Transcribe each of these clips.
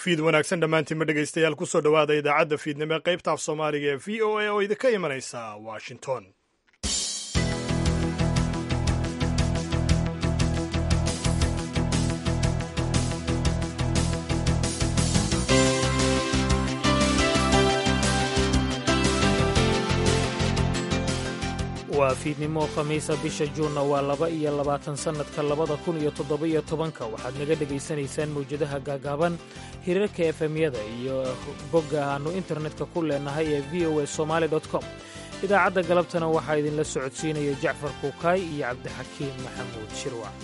fiid wanaagsan dhammaantiinma dhegaystayaal kusoo dhowaada idaacadda fiidnimo ee qaybta af soomaaliga ee v o a oo idinka imanaysa washington waa fiidnimo khamiisa bisha juunna waa laba iyo labaatan sannadka labada kun iyo toddoba-iyo tobanka waxaad naga dhegaysanaysaan mawjadaha gaagaaban hirarka efemyada iyo bogga aannu internetka ku leenahay ee v o a somaali com idaacadda galabtana waxaa idinla socodsiinaya jacfar kuukaay iyo cabdixakiim maxamuud shirwac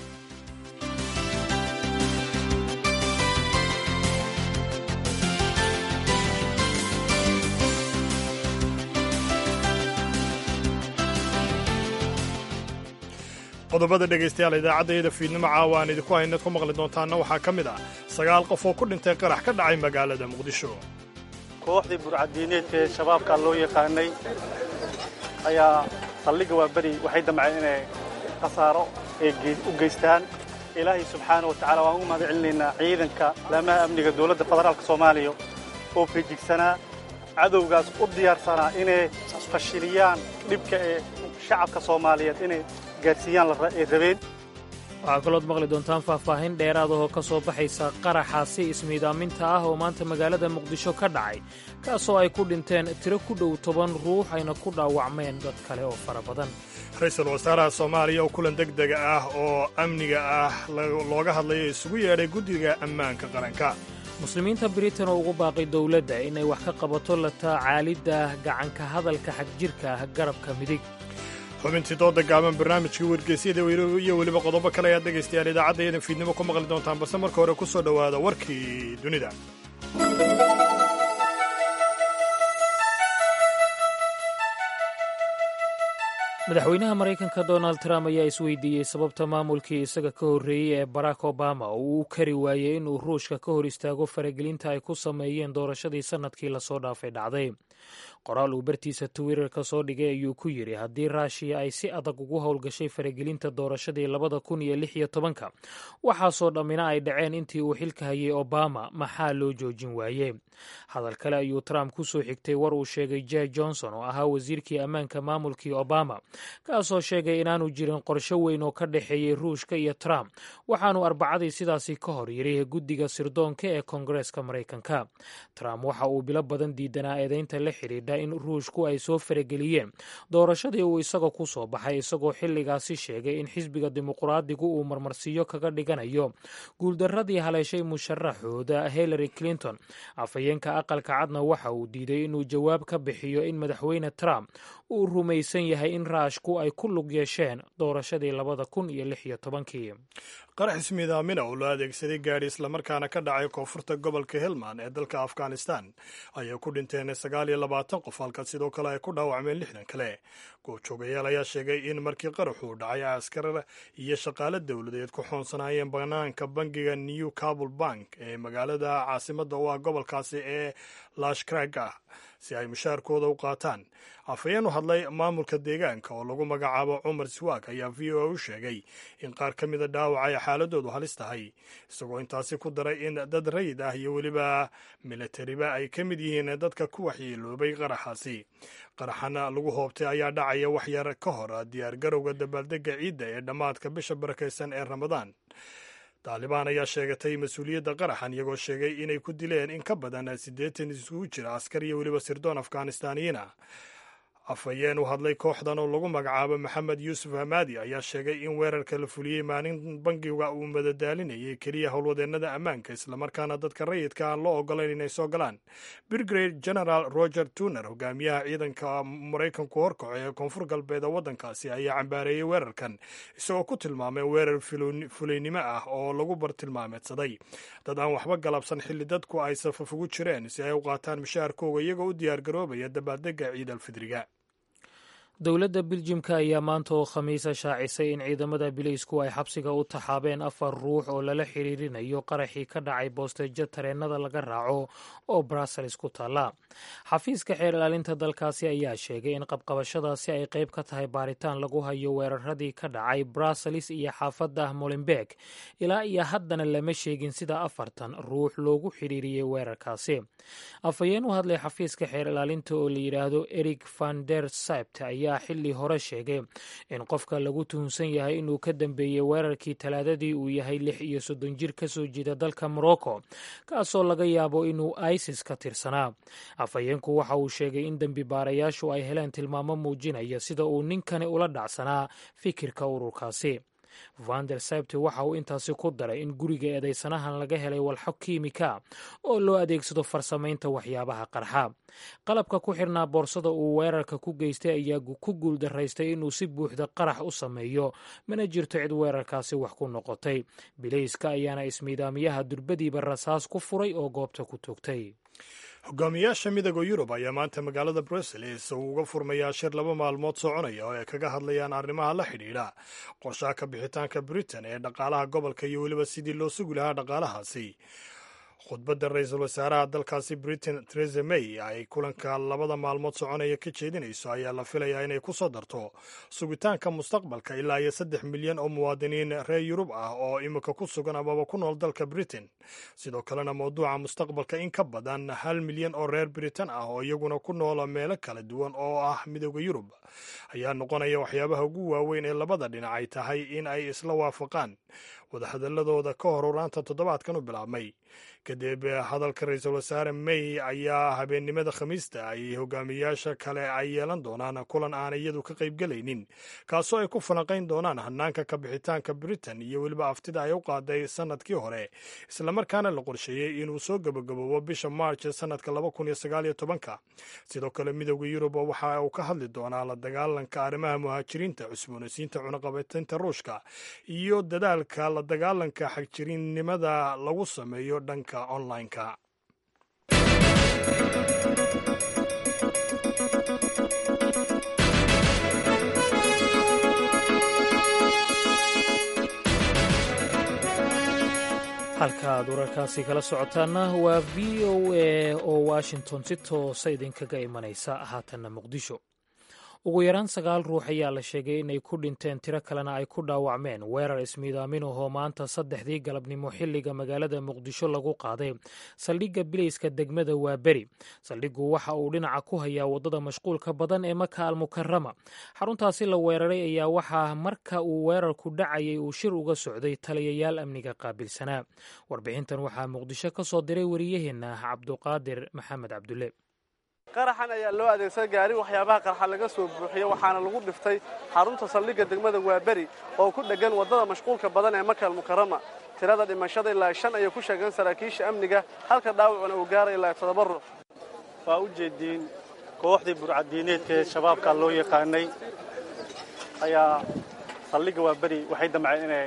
qodobada dhegaystayaal idaacaddayada fiidnimo caawa aan idinku haynaad ku maqli doontaanna waxaa ka mid ah sagaal qof oo ku dhintay qarax ka dhacay magaalada muqdisho kooxdii burcadiineedka ee shabaabka loo yaqaanay ayaa saldhigga waa beri waxay damceen inay khasaaro ay u geystaan ilaahay subxaana wa tacala waan ugu mahad celinaynaa ciidanka laamaha amniga dowladda federaalka soomaaliya oo feejigsanaa cadowgaas u diyaarsanaa inay fashiliyaan dhibka ee shacabka soomaaliyeed inay waxaa kalood maqli doontaan faahfaahin dheeraad ahoo ka soo baxaysa qaraxaasi ismiidaaminta ah oo maanta magaalada muqdisho ka dhacay kaasoo ay ku dhinteen tiro ku dhow toban ruux ayna ku dhaawacmeen dad kale oo fara badan ra-iisul wasaaraha soomaaliya oo kulan deg dega ah oo amniga ah looga hadlayo isugu yeedhay guddiga ammaanka qaranka muslimiinta britain oo ugu baaqay dowladda inay wax ka qabato la taacaalidda gacanka hadalka xagjirka ah garabka midig xubintii dooda gaaban barnaamijkii wargeysyada iyo weliba qodobo kale ayaad dhegaystayaal idaacaddayadan fiidnimo ku maqli doontaan balse marka hore ku soo dhowaada warkii dunida madaxweynaha maraykanka donald trump ayaa isweydiiyey sababta maamulkii isaga ka horreeyey ee barack obama oo uu u kari waayey inuu ruushka ka hor istaago faragelinta ay ku sameeyeen doorashadii sannadkii lasoo dhaafay dhacday qoraal uu bartiisa twitter-ka soo dhigay ayuu ku yidhi haddii raashiya ay si adag ugu howlgashay faragelinta doorashadii labada kun iyo lix iyo tobanka waxaasoo dhammina ay dhaceen intii uu xilka hayay obama maxaa loo joojin waaye hadal kale ayuu trump ku soo xigtay war uu sheegay jeh johnson oo ahaa wasiirkii ammaanka maamulkii obama kaasoo sheegay inaanu jirin qorsho weyn oo ka dhexeeyey ruushka iyo trump waxaanu arbacadii sidaasi ka hor yidhi guddiga sirdoonka ee koongareeska maraykanka trump waxa uu bilo badan diidanaa eedeynta la xidhiidha in ruushku ay soo farageliyeen doorashadii uu isaga ku soo baxay isagoo xilligaasi sheegay in xisbiga dimuqraadigu uu marmarsiiyo kaga dhiganayo guuldaradii haleeshay musharaxooda hillary clinton afhayeenka aqalka cadna waxa uu diiday inuu jawaab ka bixiyo in madaxweyne trump uu rumaysan yahay in raashku ay ku lug yeesheen doorashadii labada kun iyo lix iyo tobankii qarax ismiidaamina oo loo adeegsaday gaadhi islamarkaana ka dhacay koonfurta gobolka helmand ee dalka afghanistan ayay ku dhinteen sagaal iyo labaatan qof halka sidoo kale ay ku dhaawacmeen lixdan kale goobjoogayaal ayaa sheegay in markii qaraxuu dhacay askar iyo shaqaale dowladeed ku xoonsanaayeen banaanka bangiga new cabul bank ee magaalada caasimadda u ah gobolkaasi ee lashkrag ah si ay mushaarkooda u qaataan afhayeen u hadlay maamulka deegaanka oo lagu magacaabo cumar siwaak ayaa v o a u sheegay in qaar ka mida dhaawac ay xaaladoodu halis tahay isagoo intaasi ku daray in dad rayid ah iyo weliba milatariba ay ka mid yihiin dadka ku waxyeeloobay qaraxaasi qaraxana lagu hoobtay ayaa dhacaya wax yar ka hor diyaar garowga dabaaldega ciidda ee dhammaadka bisha barakaysan ee ramadaan taalibaan ayaa sheegatay mas-uuliyadda qaraxan iyagoo sheegay inay ku dileen in ka badan siddeetan isugu jira askar iyo weliba sirdoon afghanistaaniyiina afhayeen u hadlay kooxdan oo lagu magacaabo maxamed yuusuf hamaadi ayaa sheegay in weerarka la fuliyey maalin bangiga uu madadaalinayay keliya howlwadeennada ammaanka islamarkaana dadka rayidka aan loo ogolayn inay soo galaan brigade general roger tuner hogaamiyaha ciidanka maraykanku horkaco ee koonfur galbeed waddankaasi ayaa cambaareeyey weerarkan isagoo ku tilmaamay weerar fulaynimo ah oo lagu bartilmaameedsaday dad aan waxba galabsan xilli dadku ay safaf ugu jireen si ay u qaataan mushaharkooga iyagoo u diyaargaroobaya dabaaldega ciid alfidriga dowladda biljimka ayaa maanta oo khamiisa shaacisay in ciidamada bileysku ay xabsiga u taxaabeen afar ruux oo lala xiriirinayo qaraxii ka dhacay boosteejo tareennada laga raaco oo brussels ku taalla xafiiska xeer ilaalinta dalkaasi ayaa sheegay in qabqabashadaasi ay qayb ka tahay baaritaan lagu hayo weeraradii ka dhacay brussels iyo xaafadda molenberg ilaa iyo haddana lama sheegin sida afartan ruux loogu xiriiriyey weerarkaasi afhayeen u hadlay xafiiska xeer ilaalinta oo la yidhaahdo eric van der sabt ayaa xilli hore sheegay in qofka lagu tuhunsan yahay inuu ka dambeeyey weerarkii talaadadii uu yahay lix iyo soddon jir ka soo jeeda dalka morocco kaasoo laga yaabo inuu isis ka tirsanaa afhayeenku waxa uu sheegay in dembi baarayaashu ay heleen tilmaamo muujinaya sida uu ninkani ula dhacsanaa fikirka ururkaasi vander sabte waxa uu intaasi ku daray in guriga eedaysanahan laga helay walxo kiimika oo loo adeegsado farsamaynta waxyaabaha qarxa qalabka ku xirnaa boorsada uu weerarka ku geystay ayaa ku guuldaraystay inuu si buuxda qarax u sameeyo mana jirto cid weerarkaasi wax ku noqotay bilayska ayaana ismiidaamiyaha durbadiiba rasaas ku furay oo goobta ku toogtay hogaamiyaasha midooda yurub ayaa maanta magaalada brussels uu uga furmayaa shir laba maalmood soconaya oo ay kaga hadlayaan arrimaha la xidhiidha qorshaha ka bixitaanka britain ee dhaqaalaha gobolka iyo weliba sidii loo sugi lahaa dhaqaalahaasi khudbadda ra-iisul wasaaraha dalkaasi britain theresa may ay kulanka labada maalmood soconaya ka jeedinayso ayaa la filayaa inay ku soo darto sugitaanka mustaqbalka ilaa iyo saddex milyan oo muwaadiniin reer yurub ah oo imika ku sugan amaba ku nool dalka britain sidoo kalena mawduuca mustaqbalka in ka badan hal milyan oo reer britain ah oo iyaguna ku noola meelo kala duwan oo ah midooda yurub ayaa noqonaya waxyaabaha ugu waaweyn ee labada dhinac ay tahay in ay isla waafaqaan wadahadaladooda ka hor uraanta toddobaadkan u bilaabmay kadib hadalka ra-iisul wasaare may ayaa habeennimada khamiista ay hogaamiyaasha kale ay yeelan doonaan kulan aan iyadu ka qaybgelaynin kaasoo ay ku falanqayn doonaan hanaanka ka bixitaanka britain iyo weliba aftida ay u qaaday sanadkii hore islamarkaana la qorsheeyey inuu soo gabagaboobo bisha march sanadka ka sidoo kale midooda yurub waxa uu ka hadli doonaa la dagaalanka arrimaha muhaajiriinta cusboonaysiinta cunaqabateynta ruushka iyo dadaalka la dagaalanka xagjirinnimada lagu sameeyo dhanka online-ka halka aad wararkaasi kala socotaana waa v o a oo washington si toosa idinkaga imanaysa haatanna muqdisho ugu yaraan sagaal ruux ayaa la sheegay inay ku dhinteen tiro kalena ay ku dhaawacmeen weerar ismiidaamin ahoo maanta saddexdii galabnimo xilliga magaalada muqdisho lagu qaaday saldhigga bilayska degmada waaberi saldhiggu waxa uu dhinaca ku hayaa waddada mashquulka badan ee maka almukarama xaruntaasi la weeraray ayaa waxaa marka uu weerarku dhacayay uu shir uga socday taliyayaal amniga qaabilsanaa warbixintan waxaa muqdisho ka soo diray wariyaheenna cabduqaadir maxamed cabdulle qaraxan ayaa loo adeegsaday gaari waxyaabaha qarxa laga soo buuxiyey waxaana lagu dhiftay xarunta saldhigga degmada waaberi oo ku dheggan waddada mashquulka badan ee maka almukarama tirada dhimashada ilaa shan ayay ku sheegeen saraakiisha amniga halka dhaawacuna uu gaaray ilaa toddoba ruux waa u jeediin kooxdii burcadiineedka ee shabaabka loo yaqaanay ayaa saldhigga waaberi waxay damceen inay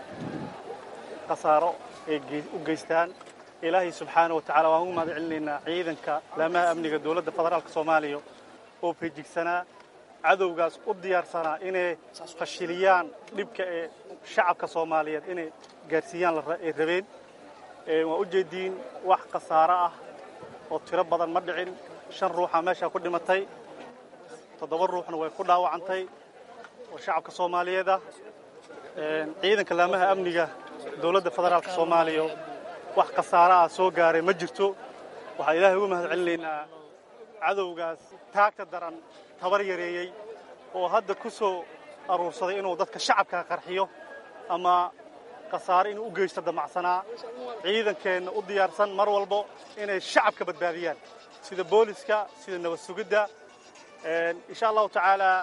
khasaaro ay u geystaan ilaahay subxaana wa tacala waan ugu mahad celinaynaa ciidanka laamaha amniga dowladda federaalka soomaaliya oo feejigsanaa cadowgaas u diyaarsanaa inay fashiliyaan dhibka ee shacabka soomaaliyeed inay gaarsiiyaan ay rabeen waa u jeediin wax khasaaro ah oo tiro badan ma dhicin shan ruuxa meeshaa ku dhimatay toddoba ruuxna way ku dhaawacantay oo shacabka soomaaliyeed ah ciidanka laamaha amniga dowladda federaalka soomaaliya wax khasaaro ah soo gaaray ma jirto waxaan ilaahay ugu mahad celinaynaa cadowgaas taagta daran tabar yareeyey oo hadda ku soo aruursaday inuu dadka shacabka qarxiyo ama khasaare inuu u geysto damacsanaa ciidankeenna u diyaarsan mar walbo inay shacabka badbaadiyaan sida booliska sida nabad sugidda insha allahu tacaalaa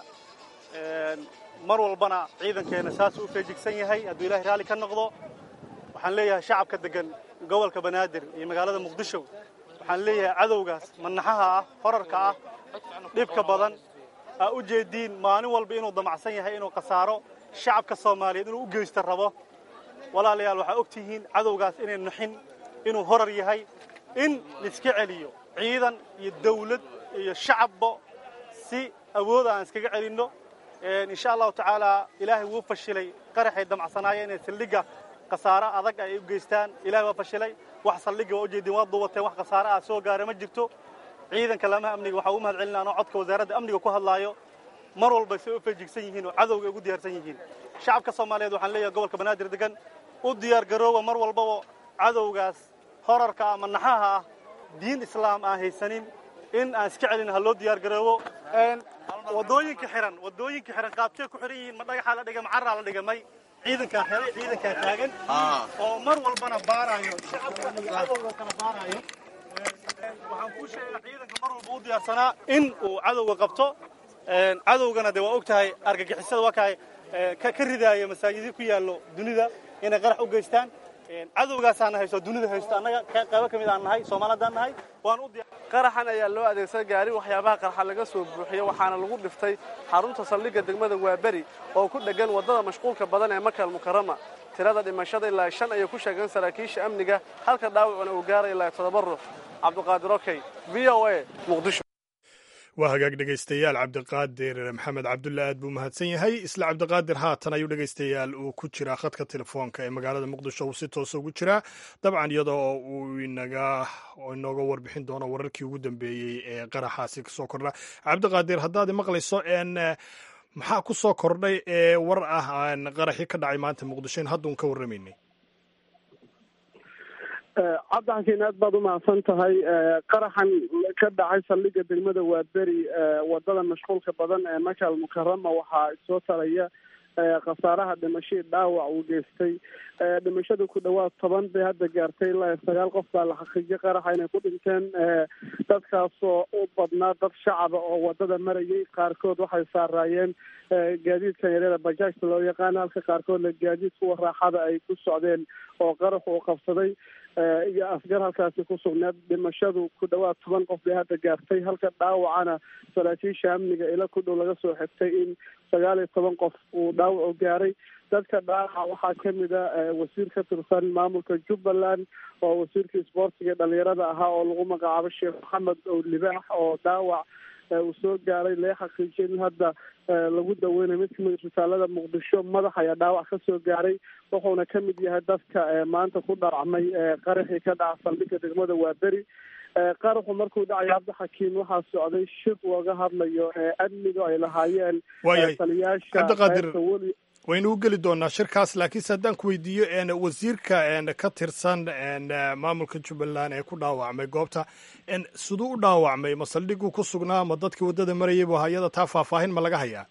mar walbana ciidankeenna saasuu u feejigsan yahay hadduu ilahay raalli ka noqdo waxaan leeyahay shacabka deggan gobolka banaadir iyo magaalada muqdisho waxaan leeyahay cadowgaas manaxaha ah horarka ah dhibka badan aa u jeediin maalin walba inuu damacsan yahay inuu khasaaro shacabka soomaaliyeed inuu u geysta rabo walaalayaal waxaa og tihiin cadowgaas inay nuxin inuu horar yahay in laiska celiyo ciidan iyo dawlad iyo shacabba si awooda aan iskaga celinno insha allahu tacaala ilaahay wuu fashilay qaraxay damcsanaaya inay saldhigga khasaare adag ay u geystaan ilahay waa fashilay wax saldhigga waa ujeedin waa duwateen wax khasaare ah soo gaara ma jirto ciidanka laamaha amniga waxaa ugu mahad celina anoo codka wasaaradda amniga ku hadlaayo mar walba say u feejigsan yihiin oo cadowga ay ugu diyaarsan yihiin shacabka soomaaliyeed waxaan leeyahay gobolka banaadir degan u diyaar garooba mar walbaba cadowgaas horarka ama naxaha ah diin islaam aan haysanin in aan iska celin ha loo diyaar garoobo wadooyinka xihan wadooyinka xihan qaabkee ku xihan yihiin ma dhagaxaa la dhigay ma carraa la dhigamay ciidankaa xihay ciidankaa taagan oo mar walbana baaraayo shacabka iyo cadowga kala baaraayo waxaan kuu sheegaa ciidanka mar walba u diyaarsanaa in uu cadowga qabto cadowgana de waa og tahay argagixisada waa kahay ka ridaaya masaajidii ku yaallo dunida inay qarax u geystaan cadowgaasaana haysto dunida haysto annaga qaybo ka mid aan nahay soomaalidaan nahay waan u qaraxan ayaa loo adeegsaday gaari waxyaabaha qarxa laga soo buuxiyo waxaana lagu dhiftay xarunta saldhigga degmada waaberi oo ku dheggan waddada mashquulka badan ee makal mukarama tirada dhimashada ilaa shan ayay ku sheegeen saraakiisha amniga halka dhaawacuna uu gaaray ilaa toddoba ruux cabdiqaadir okey v o a muqdisho waa hagaag dhegaystayaal cabdiqaadir maxamed cabdulle aad buu mahadsan yahay isla cabdiqaadir haatan ayuu dhegaystayaal uu ku jiraa khadka telefoonka ee magaalada muqdisho uu si toosa ugu jiraa dabcan iyadoo uu inaga inooga warbixin doono wararkii ugu dambeeyey ee qaraxaasi kasoo kordha cabdiqaadir haddaad maqlayso n maxaa ku soo kordhay ee war ah aan qaraxii ka dhacay maanta muqdisho in hadduun ka warramaynay cabdixakiin aad baad umahadsan tahay qaraxan ka dhacay saldhigga degmada waaberi wadada mashquulka badan ee makal mukarama waxaa soo taraya khasaaraha dhimashadii dhaawac uu geystay dhimashada ku dhawaad toban bay hadda gaartay ilaa sagaal qof baa la xaqiijiyay qaraxa inay ku dhinteen dadkaasoo u badnaa dad shacaba oo wadada marayay qaarkood waxay saaraayeen gaadiidkan yaryada bajaajta loo yaqaano halka qaarkoodna gaadiid kuwa raaxada ay ku socdeen oo qaraxu uu qabsaday iyo asgar halkaasi ku sugneed dhimashadu ku dhawaad toban qof bay hadda gaartay halka dhaawacana saraakiisha amniga ila ku dhow laga soo xigtay in sagaal iyo toban qof uu dhaawacu gaaray dadka dhaawaca waxaa kamid a wasiir ka tirsan maamulka jubbaland oo wasiirkii isboortiga dhalinyarada ahaa oo lagu magacaabo sheekh maxamed ow libaax oo dhaawac uu soo gaaray lee xaqiijiyay in hadda lagu daweynayo mid kamid isbitaalada muqdisho madax ayaa dhaawac ka soo gaaray wuxuuna kamid yahay dadka maanta ku dhaawacmay qaraxii ka dhaca saldhigga degmada waaberi qaraxu markuu dhacay cabdixakiim waxaa socday shir looga hadlayo amniga ay lahaayeen taliyaasha weli waynu u geli doonaa shirkaas laakiinse haddaan ku weydiiyo wasiirka ka tirsan maamulka jubbaland ee ku dhaawacmay goobta siduu u dhaawacmay ma saldhiguu ku sugnaa ma dadkii waddada marayay bu hayada taa faahfaahin ma laga hayaa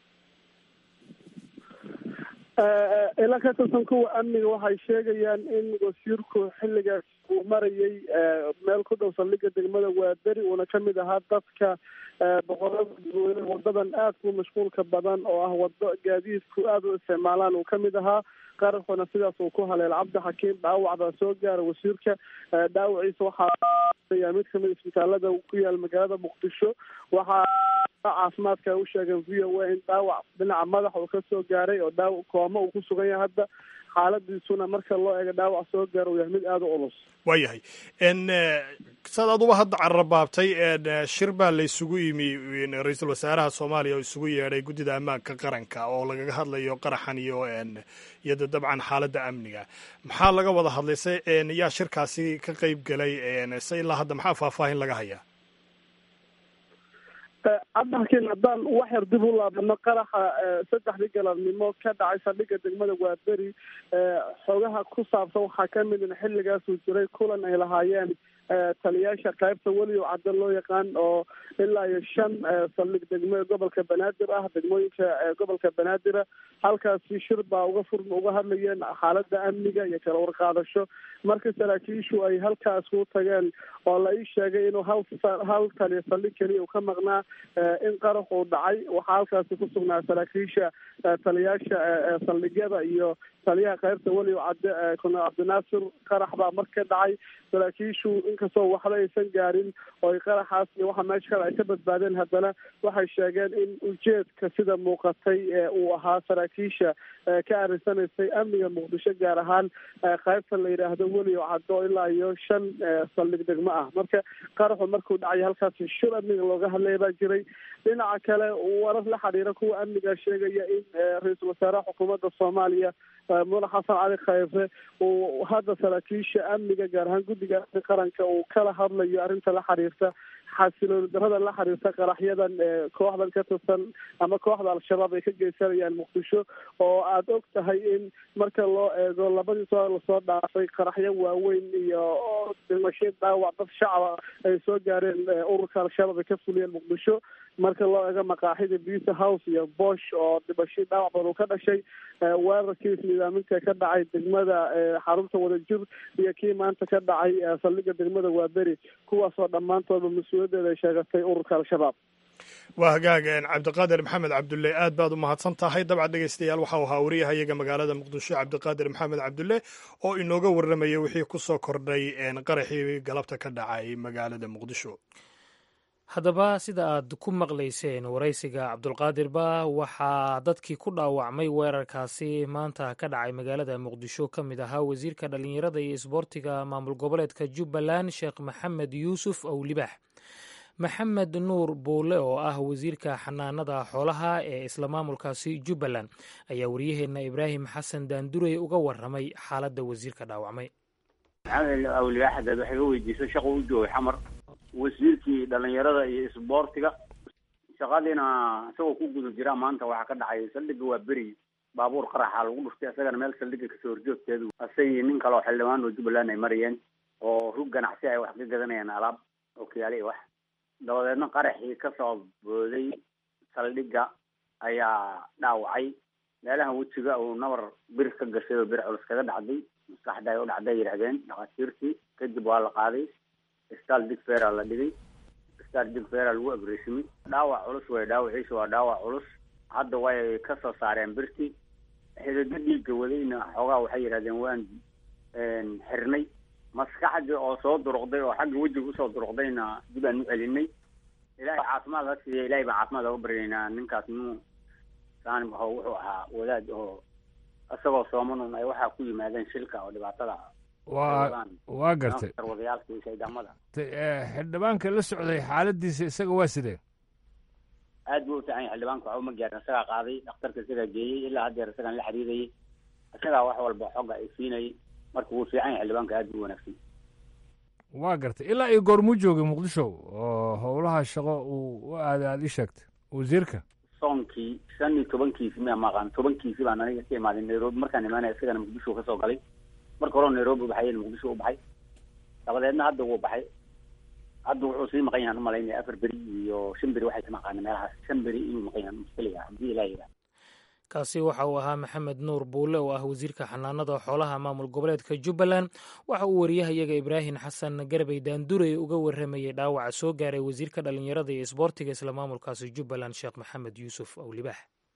ila ka tirsan kuwa amniga waxay sheegayaan in wasiirku xilligaas uu marayay meel ku dhow saldhigga degmada waaberi uuna kamid ahaa dadka boqorada dadweyne wadadan aadku mashquulka badan oo ah wado gaadiidku aada u isticmaalaan uu kamid ahaa qaraxuna sidaas uu ku haleel cabdixakiim dhaawac baa soo gaara wasiirka dhaawaciisa waxaa mid kamid isbitaalada ku yaal magaalada muqdisho waxaa caafimaadka u sheegeen v o a in dhaawac dhinaca madaxa uu kasoo gaaray oo dhaawac kooma uu ku sugan yahay hadda xaaladiisuna marka loo eego dhaawac soo gaara uu yahay mid aada u culus waayahay saad aduba hadda carrabaabtay shir baa la isugu yimi ra-iisul wasaaraha soomaaliya oo isugu yeedhay guddida ammaanka qaranka oo lagaga hadlayo qaraxan iyo iyada dabcan xaaladda amniga maxaa laga wada hadlay se yaa shirkaasi ka qeyb galay se ilaa hadda maxaa faahfaahin laga hayaa cabdixakiin haddaan wax yar dib u laabano qaraxa saddexdii galabnimo ka dhacay saldhigga degmada waaberi xoogaha ku saabsan waxaa kamid in xilligaasuu jiray kulan ay lahaayeen taliyaasha qaybta weliyo cadda loo yaqaan oo ilaa iyo shan saldhig degmo gobolka banaadir ah degmooyinka gobolka banaadira halkaasi shir baa uga fur uga hadlayeen xaalada amniga iyo kala warqaadasho marka saraakiishu ay halkaas ku tageen oo la ii sheegay inuu hal hal taliya saldhig keliya uu ka maqnaa in qarax uu dhacay waxaa halkaasi ku sugnaa saraakiisha taliyaasha saldhigyada iyo taliyaha qaybta weliyo cadde kuna cabdinaasir qarax baa mar ka dhacay saraakiishu inkastoo waxba aysan gaarin oo ay qaraxaas iyo waxa meesha kale ay ka badbaadeen haddana waxay sheegeen in ujeedka sida muuqatay uu ahaa saraakiisha ka arisanaysay amniga muqdisho gaar ahaan qaybta la yidhaahdo weliyo caddo ilaa iyo shan saldhig degmo ah marka qaraxu markuu dhacay halkaasi shur amniga looga hadlaya baa jiray dhinaca kale warar la xiriira kuwa amniga sheegaya in ra-iisul wasaaraha xukuumadda soomaaliya madax xasan cali khayre uu hadda saraakiisha amniga gaar ahaan guddiga amni qaranka uu kala hadlayo arrinta la xiriirta xasilooni darada la xiriirta qaraxyadan kooxdan ka tirsan ama kooxda al-shabaab ay ka geysanayaan muqdisho oo aada og tahay in marka loo eego labadii soo lasoo dhaafay qaraxyo waaweyn iyo dhimasho dhaawac dad shacaba ay soo gaareen ururka al-shabaab ay ka fuliyeen muqdisho marka loo eego maqaaxida bisa house iyo bosh oo dhimasho dhaawac badan uu ka dhashay weerarkii isnidaaminta ka dhacay degmada xarunta wadajir iyo kii maanta ka dhacay saldhiga degmada waaberi kuwaasoo dhammaantoodba mas-uuliyaddeeda ay sheegatay ururka al-shabaab waa hagaag cabdiqaadir maxamed cabdulle aad baad u mahadsan tahay dabcan dhegeystayaal waxau ahaa wariyahayaga magaalada muqdisho cabdiqaadir maxamed cabdulle oo inooga warramaya wixii ku soo kordhay qaraxii galabta ka dhacay magaalada muqdisho haddaba sida aad ku maqlayseen waraysiga cabdulqaadirba waxaa dadkii ku dhaawacmay weerarkaasi maanta ka dhacay magaalada muqdisho ka mid ahaa wasiirka dhallinyarada iyo isboortiga maamul goboleedka jubbaland sheekh maxamed yuusuf owlibax maxamed nuur buule oo ah wasiirka xanaanada xoolaha ee isla maamulkaasi jubbaland ayaa waryaheenna ibraahim xasan daandurey uga warramay xaaladda wasiirka dhaawacmay maxamed awlibax hadaad wax iga weydiiso shaqo u joogay xamar wasiirkii dhalinyarada iyo isboortiga shaqadiina isagoo ku guda jira maanta waxaa ka dhacay saldhiga waa beri baabuur qaraxa lagu dhuftay isagana meel saldhiga kasoo horjoogteedu isagii nin kale oo xildhibaan oo jubbaland ay marayeen oo rug ganacsi ay wax ka gadanayaan alaab oo kiyaale iyo wax dabadeedna qaraxii kasoo booday saldhiga ayaa dhaawacay meelaha wejiga uu nabar bir ka gashay oo bir culus kaga dhacday maskaxda ay u dhacday yidhahdeen dhakhaatiirtii kadib waa la qaaday stal digfera la dhigay stal digfera lagu abreesimay dhaawac culus way dhaawaciisa waa dhaawac culus hadda way kasoo saareen birtii xidado dhiigga wadayna xoogaa waxay yidhahdeen waan xirnay maskaxdii oo soo duruqday oo xagga wejiga usoo duruqdayna dib aan u celinay ilahay caafimaad ha siiya ilahay baan caafimaad oga baryaynaa ninkaas nuu saanim aho wuxuu ahaa wadaad oo isagoo soomanun ay waxaa ku yimaadeen shilka oo dhibaatada waa waa gartay wadayaalka iyo shaydamada xildhibaanka la socday xaaladiisa isaga waa sidee aad buu u fiican yahay xildhibaanka waxba ma gaarin isagaa qaaday dhakhtarka isagaa geeyey ilaa haddeer isagaan la xiriirayay isagaa wax walba xogga ay siinayay marka wuu fiican yahay xildhibaanka aad buu wanaagsan waa gartay ilaa iyo goormuu joogay muqdisho oo howlaha shaqo uu u aaday aada ii sheegtay wasiirka soonkii shan iyo tobankiisi miya maqaan tobankiisi baan aniga ka imaaday nairobi markaan imaanaya isagana muqdisho kasoo galay marka hore nairobi u baxay muqdisho u baxay dabadeedna hadda wuu baxay hadda wuxuu sii maqan yahan umalaynaya afar beri iyo shan beri waxay ka maqaana meelahaas shan beri inuu maqan yahan muskiliga haddii ilaa yidhaha kaasi waxa uu ahaa maxamed nuur buule oo ah wasiirka xanaanada xoolaha maamul goboleedka jubbaland waxa uu wariyahayaga ibraahim xasan garbey daandurey uga warramayey dhaawaca soo gaaray wasiirka dhallinyarada iyo isboortiga isla maamulkaasi jubbaland sheekh maxamed yuusuf owlibax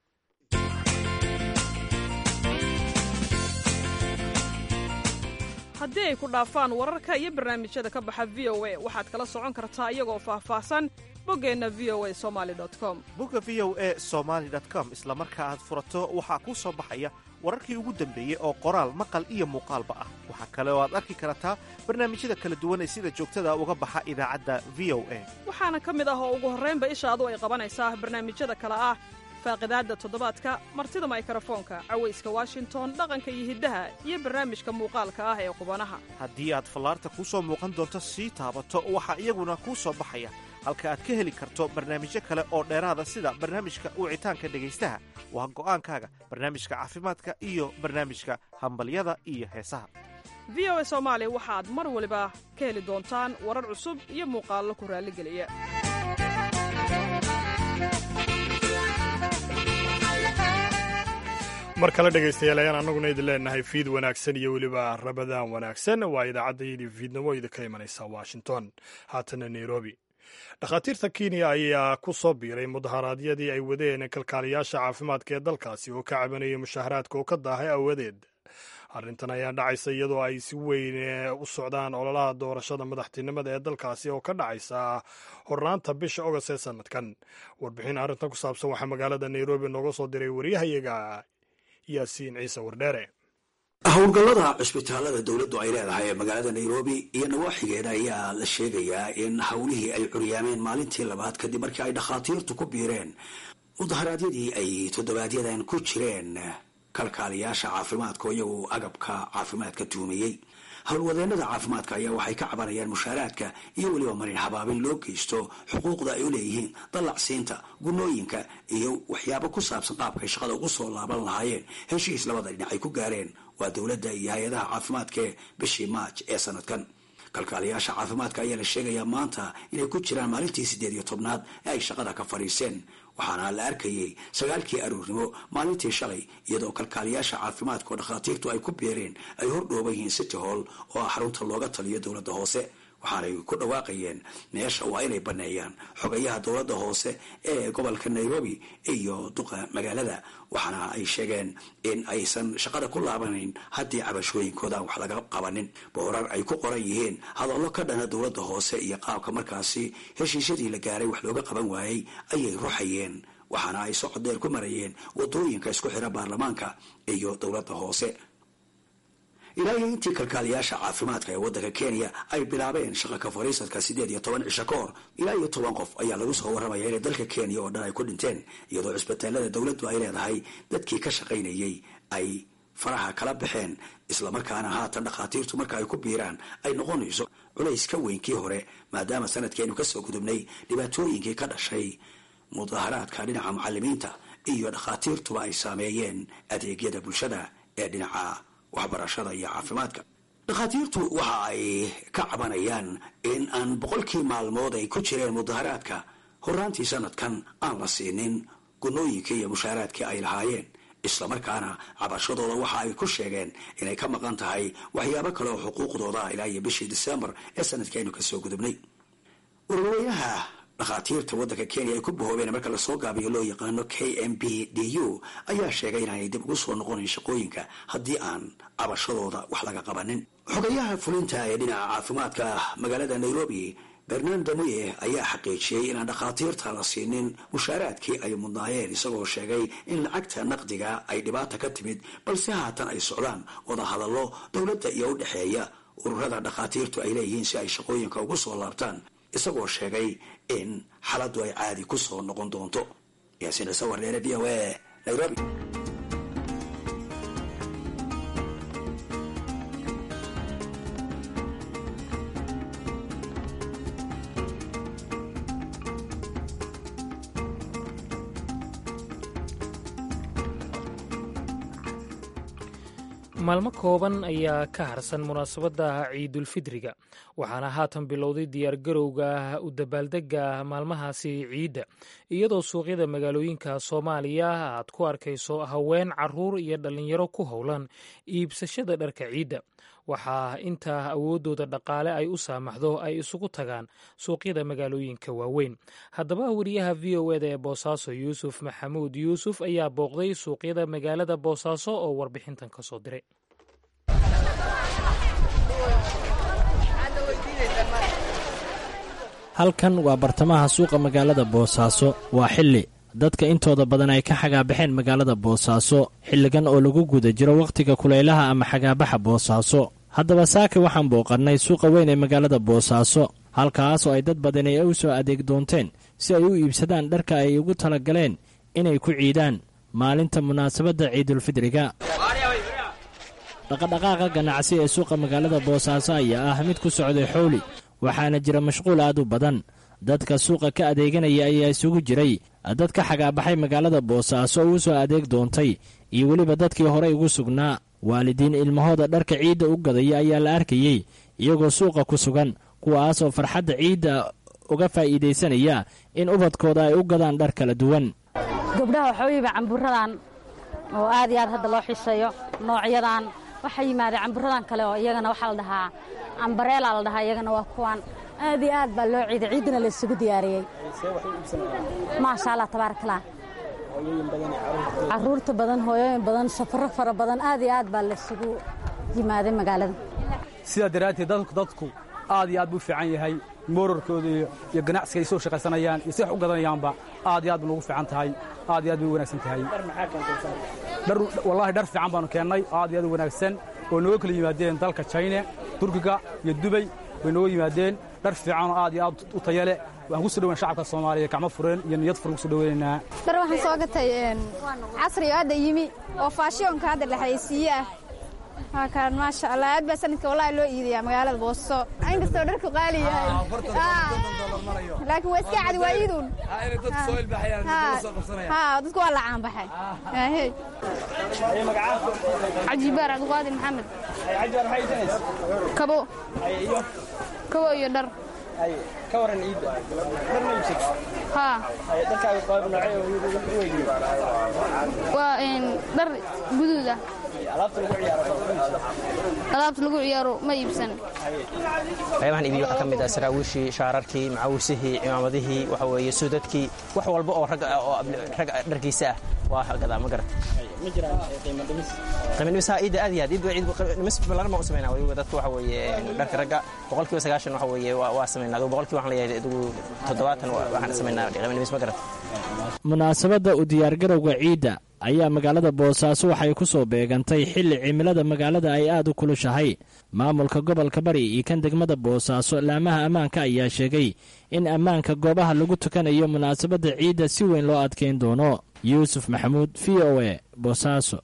haddii ay ku dhaafaan wararka iyo barnaamijyada ka baxa v o a waxaad kala socon kartaa iyagoo faahfaahsan boggeenna v o a somali com bogga v o e somaali com isla marka aad furato waxaa kuu soo baxaya wararkii ugu dambeeyey oo qoraal maqal iyo muuqaalba ah waxaa kale oo aad arki kartaa barnaamijyada kala duwan ee sida joogtada uga baxa idaacadda v o a waxaana ka mid ah oo ugu horraynba ishaadu ay qabanaysaa barnaamijyada kale ah faaqidaadda toddobaadka martida maykarafoonka cawayska washington dhaqanka iyo hiddaha iyo barnaamijka muuqaalka ah ee qubanaha haddii aad fallaarta kuu soo muuqan doonto sii taabato waxaa iyaguna kuu soo baxaya halka aad ka heli karto barnaamijyo kale oo dheeraada sida barnaamijka wicitaanka dhegaystaha waa go'aankaaga barnaamijka caafimaadka iyo barnaamijka hambalyada iyo heesaha v o a soomaali waxaad mar waliba ka heli doontaan warar cusub iyo muuqaallo ku raalligeliya mar kale dhegaystayaal ayaan annaguna idin leenahay fiid wanaagsan iyo weliba rabadaan wanaagsan waa idaacaddayadii fiidnimo idinka imanaysa washington haatana nairobi dhakhaatiirta kenya ayaa ku soo biiray mudaharaadyadii ay wadeen kalkaaliyaasha caafimaadka ee dalkaasi oo ka cabanayay mushaharaadka oo ka daahay awadeed arrintan ayaa dhacaysa iyadoo ay si weyn u socdaan ololaha doorashada madaxtinimada ee dalkaasi oo ka dhacaysa hornaanta bisha ogost ee sanadkan warbixin arrintan ku saabsan waxaa magaalada nairobi nooga soo diray waryahayaga yaasiin ciise wardheere howlgallada cusbitaalada dowladdu ay leedahay ee magaalada nairobi iyo nawaaxigeeda ayaa la sheegayaa in howlihii ay curyaameen maalintii labaad kadib markii ay dhakhaatiirtu ku biireen mudaharaadyadii ay toddobaadyadaan ku jireen kalkaaliyaasha caafimaadka oo iyagu agabka caafimaadka tuumiyey howlwadeenada caafimaadka ayaa waxay ka cabanayaan mushaaraadka iyo weliba marin habaabin loo geysto xuquuqda ay u leeyihiin dallacsiinta gunooyinka iyo waxyaabo ku saabsan qaabkay shaqada ugu soo laaban lahaayeen heshiis labada dhinac ay ku gaareen waa dowladda iyo hay-adaha caafimaadka ee bishii maaj ee sanadkan kalkaaliyaasha caafimaadka ayaa la sheegayaa maanta inay ku jiraan maalintii siddeed iyo tobnaad ee ay shaqada ka fadhiiseen waxaana la arkayay sagaalkii aroornimo maalintii shalay iyadoo kalkaaliyaasha caafimaadka oo dhakhaatiirtu ay ku beereen ay hordhooban yihiin city hall oo ah xarunta looga taliyo dowladda hoose waxaanay ku dhawaaqayeen meesha waa inay baneeyaan xogayaha dowladda hoose ee gobolka nairobi iyo duqa magaalada waxaana ay sheegeen in aysan shaqada ku laabanayn haddii cabashooyinkoodan wax laga qabanin boorar ay ku qoran yihiin hadallo ka dhana dowladda hoose iyo qaabka markaasi heshiisyadii la gaaray wax looga qaban waayey ayay ruxayeen waxaana ay socod dheer ku marayeen wadooyinka isku xira baarlamaanka iyo dowladda hoose ilaa iyo intii kalkaaliyaasha caafimaadka ee waddanka kenya ay bilaabeen shaqa ka fadhiisadka siddeed iyo toban cisho ka hor ilaa iyo toban qof ayaa lagu soo warramaya inay dalka kenya oo dhan ay ku dhinteen iyadoo cisbitaalada dowladdu ay leedahay dadkii ka shaqaynayay ay faraha kala baxeen islamarkaana haatan dhakhaatiirtu marka ay ku biiraan ay noqonayso culays ka weyn kii hore maadaama sanadkeenu kasoo gudubnay dhibaatooyinkii ka dhashay mudaharaadka dhinaca macalimiinta iyo dhakhaatiirtuba ay saameeyeen adeegyada bulshada ee dhinaca waxbarashada iyo caafimaadka dhakhaatiirtu waxa ay ka cabanayaan in aan boqolkii maalmood ay ku jireen mudaharaadka horaantii sanadkan aan la siinin gunooyinkii iyo mushaaraadkii ay lahaayeen islamarkaana cabashadooda waxa ay ku sheegeen inay ka maqan tahay waxyaabo kale oo xuquuqdooda ilaa iyo bishii disembar ee sanadkeenu kasoo gudubnay ururweynaha dhakhaatiirta waddanka kenya ay ku bahoobeen marka lasoo gaabiyo loo yaqaano k m b d u ayaa sheegay inaanay dib ugu soo noqonayn shaqooyinka haddii aan cabashadooda wax laga qabanin xogayaha fulinta ee dhinaca caafimaadka magaalada nairobi bernando muye ayaa xaqiijiyey inaan dhakhaatiirta la siinin mushaaraadkii ay mudnaayeen isagoo sheegay in lacagta naqdiga ay dhibaata ka timid balse haatan ay socdaan wada hadallo dowladda iyo u dhexeeya ururada dhakhaatiirtu ay leeyihiin si ay shaqooyinka ugu soo laabtaan isagoo sheegay in xaaladdu ay caadi ku soo noqon doonto yaasiin ciise wardheere v o a nairobi maalmo kooban ayaa ka harsan munaasabadda ciidulfidriga waxaana haatan bilowday diyaargarowga u dabaaldega maalmahaasi ciidda iyadoo suuqyada magaalooyinka soomaaliya aad ku arkayso haween caruur iyo dhallinyaro ku howlan iibsashada dharka ciidda waxaa intaa awooddooda dhaqaale ay u saamaxdo ay isugu tagaan suuqyada magaalooyinka waaweyn haddaba wariyaha v o eda ee boosaaso yuusuf maxamuud yuusuf ayaa booqday suuqyada magaalada boosaaso oo warbixintan ka soo diray halkan waa bartamaha suuqa magaalada boosaaso waa xilli dadka intooda badan ay ka xagaabaxeen magaalada boosaaso xilligan oo lagu guda jiro wakhtiga kulaylaha ama xagaabaxa boosaaso haddaba saaka waxaan booqannay suuqa weyn ee magaalada boosaaso halkaas oo ay dad badan ay u soo adeeg doonteen si ay u iibsadaan dharka ay ugu tala galeen inay ku ciidaan maalinta munaasabadda ciidulfidriga dhaqadhaqaaqa ganacsi ee suuqa magaalada boosaaso ayaa ah mid ku socday xowli waxaana jira mashquul aad u badan dadka suuqa ka adeeganaya ayaa isugu jiray dad ka xagaabaxay magaalada boosaaso uu soo adeeg doontay iyo weliba dadkii horey ugu sugnaa waalidiin ilmahooda dharka ciidda u gadaya ayaa la arkayey iyagoo suuqa ku sugan kuwaasoo farxadda ciidda uga faa'iidaysanaya in ubadkooda ay u gadaan dhar kala duwan gabdhaha waxooyiba camburadan oo aad iyo aad hadda loo xiiseeyo noocyadan waxaa yimaada camburadan kale oo iyagana waxaa la dhahaa ambareela la dhahaa iyagana waa kuwan aad iyo aad baa loo ciiday ciiddana la isugu diyaariyey maasha allah tabaarakallah caruurta badan hooyooyin badan safaro fara badan aad iyo aad baa laysugu yimaaday magaalada sidaa daraadteed dadku aad iyo aad buu fiican yahay moorarkooda iyo ganacsiga ay soo shaqaysanayaan iyo si wax u gadanayaanba aad iyo aad bay ugu fiican tahay aad iyo aad bay u wanaagsan tahay dhar wallaahi dhar fiican baanu keennay oo aad iyo aad u wanaagsan oo nooga kala yimaadeen dalka china turkiga iyo dubay bay nooga yimaadeen dhar fiican oo aad iyo aad u taya leh waxaan ku soo dhaweyn shacabka soomaaliya gacmo fureen iyo niyad furan ku soo dhaweynaynaa dhar waxaan soo gatay casriga hadda yimi oo faashiyonka hadda dhexaysiiye ah waa kaan maasha allah aad baa sanadka wallahi loo iidayaa magaalada booso inkastoo dharku qaali yahay laakiin waa iska cadi waa iidun dadku waa la caanbaxay cajibaar cabdiqaadir maxamed kabo kabo iyo dhar ka waran ciidda dhar ma iibsatay haa dharkaaga qaab noocee u weydiiyey waa dhar guduud ah alaabta lagu ciyaaro alaabta lagu ciyaaro ma iibsan qaybahan iibiyo waxaa ka mid ah saraawiishii shaararkii macawisihii cimaamadihii waxa weeye suudadkii wax walba oo rag oo rag dharkiisa ah waa gadaa ma garat ma jiraan qiimo dhimis qiimo dhimis haa iidda aad iyo aad iid ciid dhimis ballaran baan u samaynaa waliba dadka waxa weeye dharka ragga boqolkiiba sagaashan waxa weeye waa samaynaa adigu boqolkiiba waxaan leeyahay adigu toddobaatan waxaan samaynaa qiimo dhimis ma garat munaasabadda u diyaargarowga ciidda ayaa magaalada boosaaso waxay ku soo beegantay xilli cimilada magaalada ay aad u kulushahay maamulka gobolka bari iyo kan degmada boosaaso laamaha ammaanka ayaa sheegay in ammaanka goobaha lagu tukanayo munaasabadda ciidda si weyn loo adkeyn doono yuusuf maxamuud v o e boosaaso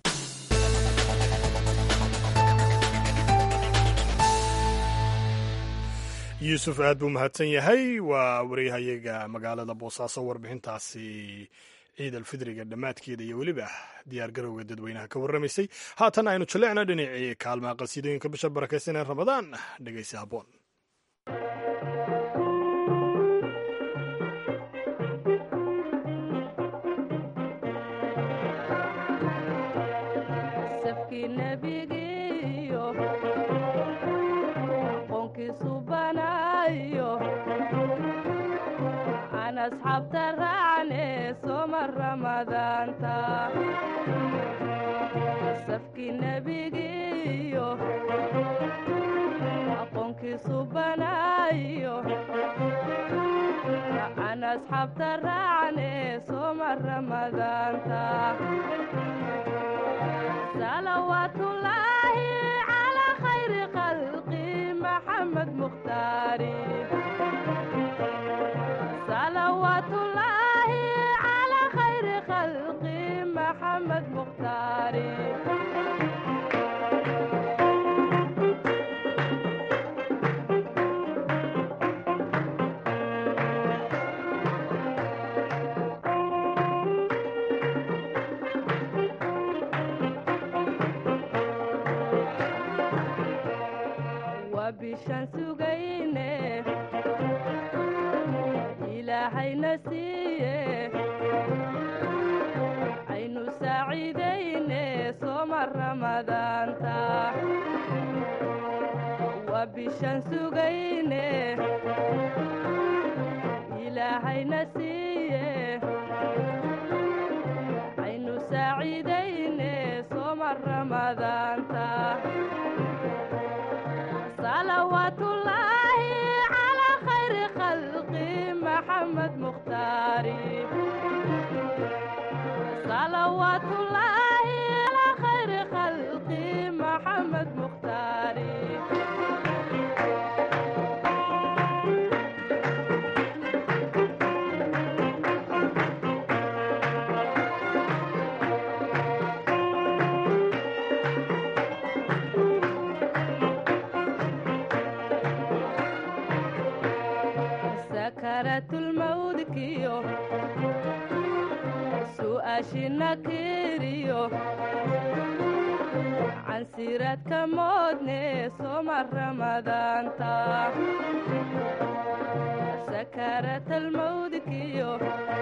yuusuf aad buu mahadsan yahay waa waryahayaga magaalada boosaaso warbixintaasi ciid alfidriga dhammaadkeeda iyo weliba diyaar garowga dadweynaha ka warramaysay haatan aynu jalleecna dhinacii kaalmaha qasiidooyinka bisha barakaysan ee ramadaan dhegaysi habboon asxaabta raacne soma ramadaanta safkii nebigiiyo aqoonkiisu banaayo aan asxaabta raacne soma ramadaanta salawaatullaahi calaa khayri khalqi maxamed mukhtaari صلوات الله على خير خلق محمد مختار وبشان سجينه ilaahayna siiye aynu saaciidayne sooma ramadaanta waa bishaan sugayne ilaahayna siiye aynu saaciidayne sooma ramadaanta salawaatullaahi calaa khayri khalqi محمد مختاري صلوات الله على خير خلقي محمد مختاري سكرت الموت كيو سؤاشنا كيريو عن سيرات كمودني سوما رمضان تا سكرت الموت كيو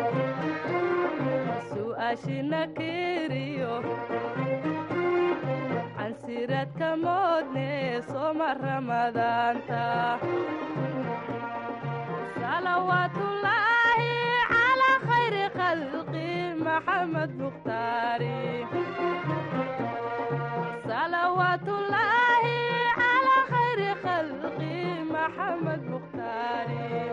سؤاشنا كيريو عن سيرات كمودني سوما رمضان تا صلوات الله على خير خلقي محمد مختاري صلوات الله على خير خلقي محمد مختاري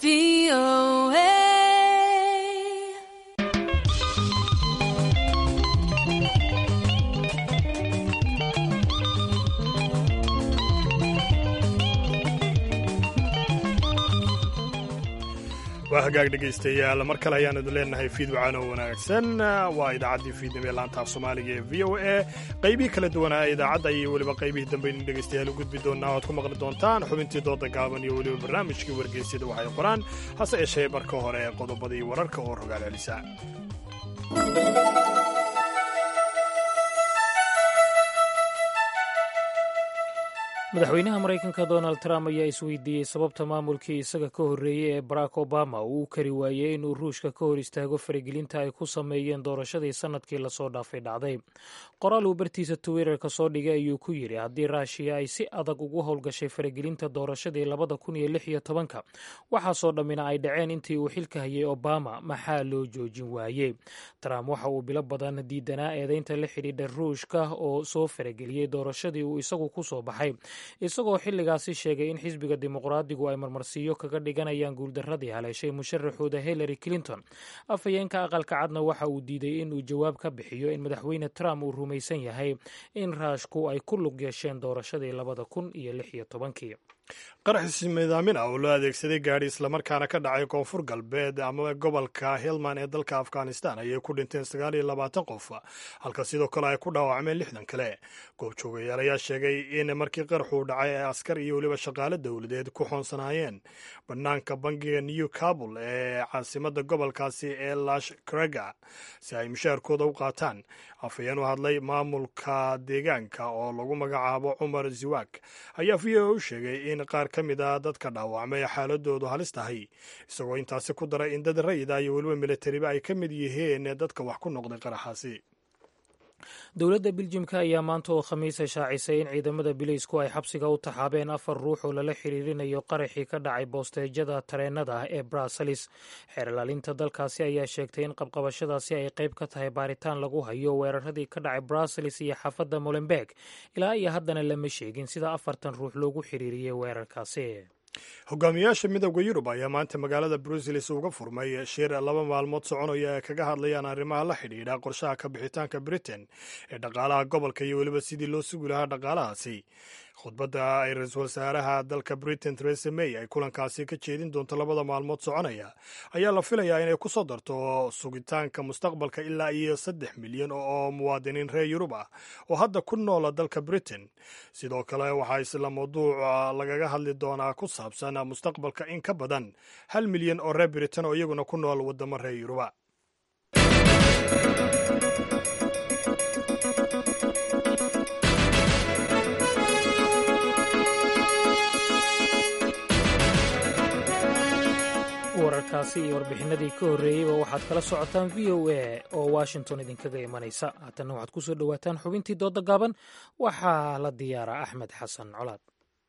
waa hagaag dhegaystayaal mar kale ayaan idin leenahay fiid wacaan oo wanaagsan waa idaacaddii fiidnimo ee laanta af soomaaliga ee v o a qaybihii kala duwanaa ee idaacadda iyo weliba qaybihii dambe in dhegaystayaal u gudbi doonaa oad ku maqli doontaan xubintii dooda gaaban iyo weliba barnaamijkii wargeysyada waxay qoraan hase yeeshee marka hore ee qodobadii wararka oo rogaal celisa madaxweynaha maraykanka donald trump ayaa isweydiiyey sababta maamulkii isaga ka horreeyey ee barack obama uu u kari waayey inuu ruushka ka hor istaago faragelinta ay ku sameeyeen doorashadii sannadkii lasoo dhaafay dhacday qoraal uu bartiisa twitterka soo dhigay ayuu ku yidhi haddii raashiya ay si adag ugu howlgashay faragelinta doorashadii labada kun iyo lix iyo tobanka waxaasoo dhammina ay dhaceen intii uu xilka hayay obama maxaa loo joojin waayey trump waxa uu bilo badan diidanaa eedeynta la xidhiidha ruushka oo soo farageliyey doorashadii uu isagu ku soo baxay isagoo xilligaasi sheegay in xisbiga dimuqraadigu ay marmarsiiyo kaga dhiganayaan guuldaradii haleeshay musharaxooda hillary clinton afhayeenka aqalka cadna waxa uu diiday in uu jawaab ka bixiyo in madaxweyne trump uu rumaysan yahay in raashku ay ku lug yeesheen doorashadii labada kun iyo lix iyo tobankii qaraxis midaamin ah oo loo adeegsaday gaadhi islamarkaana ka dhacay koonfur galbeed ama gobolka helman ee dalka afghanistan ayay ku dhinteen sagaal iyo labaatan qof halka sidoo kale ay ku dhaawacmeen lixdan kale goobjoogayaal ayaa sheegay in markii qaraxuu dhacay ay askar iyo weliba shaqaale dowladeed ku xoonsanaayeen bannaanka bangiga new kabul ee caasimada gobolkaasi ee lash krega si ay mushaarkooda u qaataan afhayeen u hadlay maamulka deegaanka oo lagu magacaabo cumar ziwak ayaa v o u sheegay in qaar ka mid a dadka dhaawacmay xaaladoodu halis tahay isagoo intaasi ku daray in dad rayida iyo weliba milatariba ay ka mid yihiin dadka wax ku noqday qaraxaasi dowladda biljimka ayaa maanta oo khamiisa shaacisay in ciidamada bileysku ay xabsiga u taxaabeen afar ruux oo lala xiriirinayo qaraxii ka dhacay boosteejyada tareenada ah ee bruselis xeerlaalinta dalkaasi ayaa sheegtay in qabqabashadaasi ay qayb ka tahay baaritaan lagu hayo weeraradii ka dhacay bruselis iyo xaafadda molenberg ilaa iyo haddana lama sheegin sida afartan ruux loogu xiriiriyey weerarkaasi hogaamiyaasha midooda yurub ayaa maanta magaalada bruseles uga furmay shir laba maalmood soconaya ay kaga hadlayaan arrimaha la xidhiidha qorshaha ka bixitaanka britain ee dhaqaalaha gobolka iyo weliba sidii loo sugi lahaa dhaqaalahaasi khudbadda ay ra-iisul wasaaraha dalka britain theresa may ay kulankaasi ka jeedin doonto labada maalmood soconaya ayaa la filayaa inay ku soo darto sugitaanka mustaqbalka ilaa iyo saddex milyan oo muwaadiniin reer yurub ah oo hadda ku noola dalka britain sidoo kale waxaa isla mawduuca lagaga hadli doonaa ku saabsan mustaqbalka in ka badan hal milyan oo reer britain oo iyaguna ku nool waddamo reer yuruba wararkaasi iyo warbixinadii ka horreeyeyba waxaad kala socotaan v o a oo washington idinkaga imanaysa haatanna waxaad ku soo dhowaataan xubintii dooda gaaban waxaa la diyaaraa axmed xasan colaad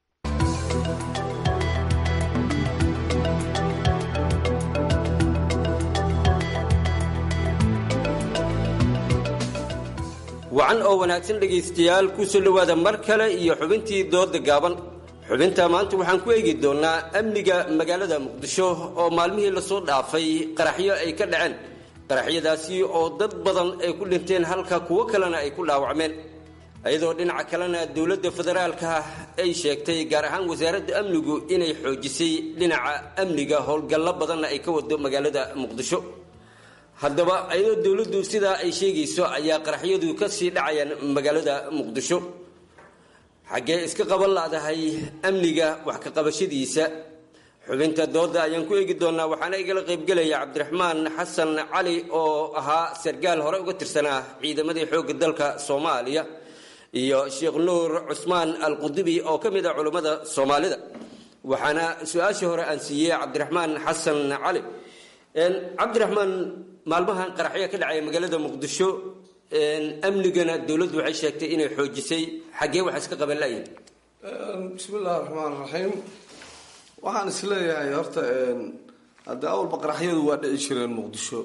wacan oo wanaagsan dhegaystayaal ku soo dhowaada mar kale iyo xubintii dooda gaaban xubinta maanta waxaan ku eegi doonnaa amniga magaalada muqdisho oo maalmihii lasoo dhaafay qaraxyo ay ka dhaceen qaraxyadaasi oo dad badan ay ku dhinteen halka kuwo kalena ay ku dhaawacmeen iyadoo dhinaca kalena dowladda federaalka ay sheegtay gaar ahaan wasaaradda amnigu inay xoojisay dhinaca amniga howlgallo badanna ay ka wado magaalada muqdisho haddaba iyadoo dowladdu sidaa ay sheegayso ayaa qaraxyadu ka sii dhacayaan magaalada muqdisho xaggee iska qaban laadahay amniga wax ka qabashadiisa xubinta dooda ayaan ku eegi doonaa waxaana igala qaybgelaya cabdiraxmaan xasan cali oo ahaa sargaal hore uga tirsanaa ciidamadii xoogga dalka soomaaliya iyo sheekh nuur cusmaan alqudubi oo ka mid ah culummada soomaalida waxaana su-aashii hore aan siiyey cabdiraxmaan xasan cali cabdiraxmaan maalmahan qaraxya ka dhacaya magaalada muqdisho amnigana dowladdu waxay sheegtay inay xoojisay xaggee wax iska qaban layihin bismi illahi raxmaan raxiim waxaan isleeyahay horta haddii awalba qaraxyadu waa dhici jireen muqdisho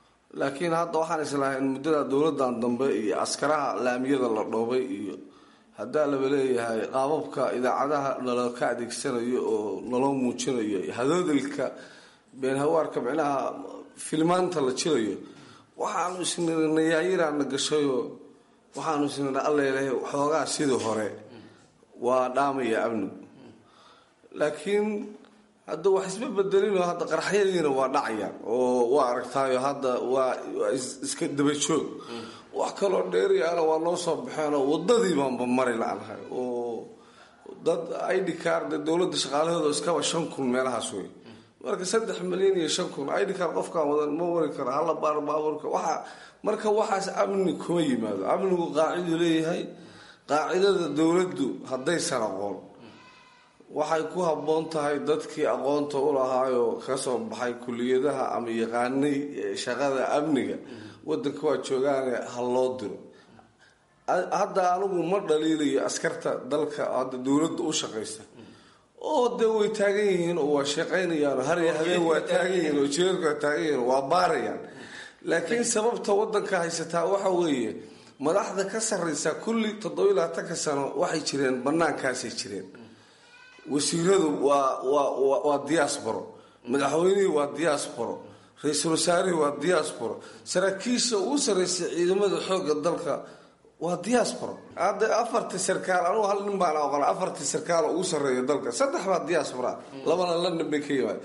laakiin hadda waxaan islahay in muddada dowladan dambe iyo askaraha laamiyada la dhoobay iyo haddaa laba leeyahay qaababka idaacadaha nala ka adeegsanayo oo naloo muujinayo hadoodilka beenhawaarka micnaha filmaanta la jirayo waxaanu isnina nayaayiraana gashayo waxaanu isnina allelehay xoogaa sidii hore waa dhaamaya amnigu laakiin hadda wax isma bedelino hadda qaraxyadiina waa dhacayaan oo waa aragtaayo hadda waa waa iska dabajoog wax kaloo dheeriyaana waa noo soo baxeenoo wadadii baanba mari la-nahay oo dad id card dowladda shaqaalahooda iskaba shan kun meelahaas wey marka saddex milyan iyo shan kun id card qofkaan wadan ma wari karo hala baar baabuurka waxa marka waxaas amni kuma yimaado amnigu qaaciduu leeyahay qaacidada dowladdu haddaysan aqoon waxay ku habboon tahay dadkii aqoonta u lahaayoo kasoo baxay kuliyadaha ama yaqaanay shaqada amniga wadanka waa joogaane ha loo diro hadda anigu ma dhaliilayo askarta dalka hadda dowladda u shaqaysta oo dee way taagan yihiin oo waa shaqaynayaan har iyo habeen waa taagan yihiin oo jeerka waa taagan yihiin waa baarayaan laakiin sababta wadanka haysataa waxa weeye madaxda ka sarreysa kulli toddoba iyo labaatanka sano waxay jireen banaankaasay jireen wasiiradu waa waa waa diasporo madaxweynihii waa diasporo ra-iisul wasaarihii waa diasporo saraakiisha ugu sarreysay ciidamada xoogga dalka waa diasporo hadda afartii sarkaal anugu hal nin baan aqoon afartii sarkaal ugu sarreeya dalka saddex baa diaspora labana london bay ka yimaad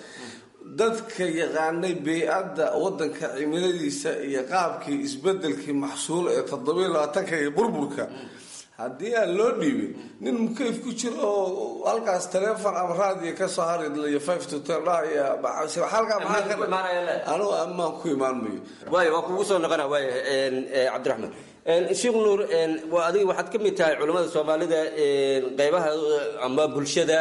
dadka yaqaanay bey-adda wadanka cimiladiisa iyo qaabkii isbedelkii maxsuul ee toddobiyo labaatanka iyo burburka haddii aan loo dhiibin nin mukayf ku jiro oo halkaas taleefon ama raadiyo kasoo haridlayo five to ten dhahaya halkaa maxaa ka anugu ammaan ku imaan mayo waay waa kugu soo noqona waay cabdiraxmaan sheekh nuur waa adiga waxaad ka mid tahay culimmada soomaalida qeybaha ama bulshada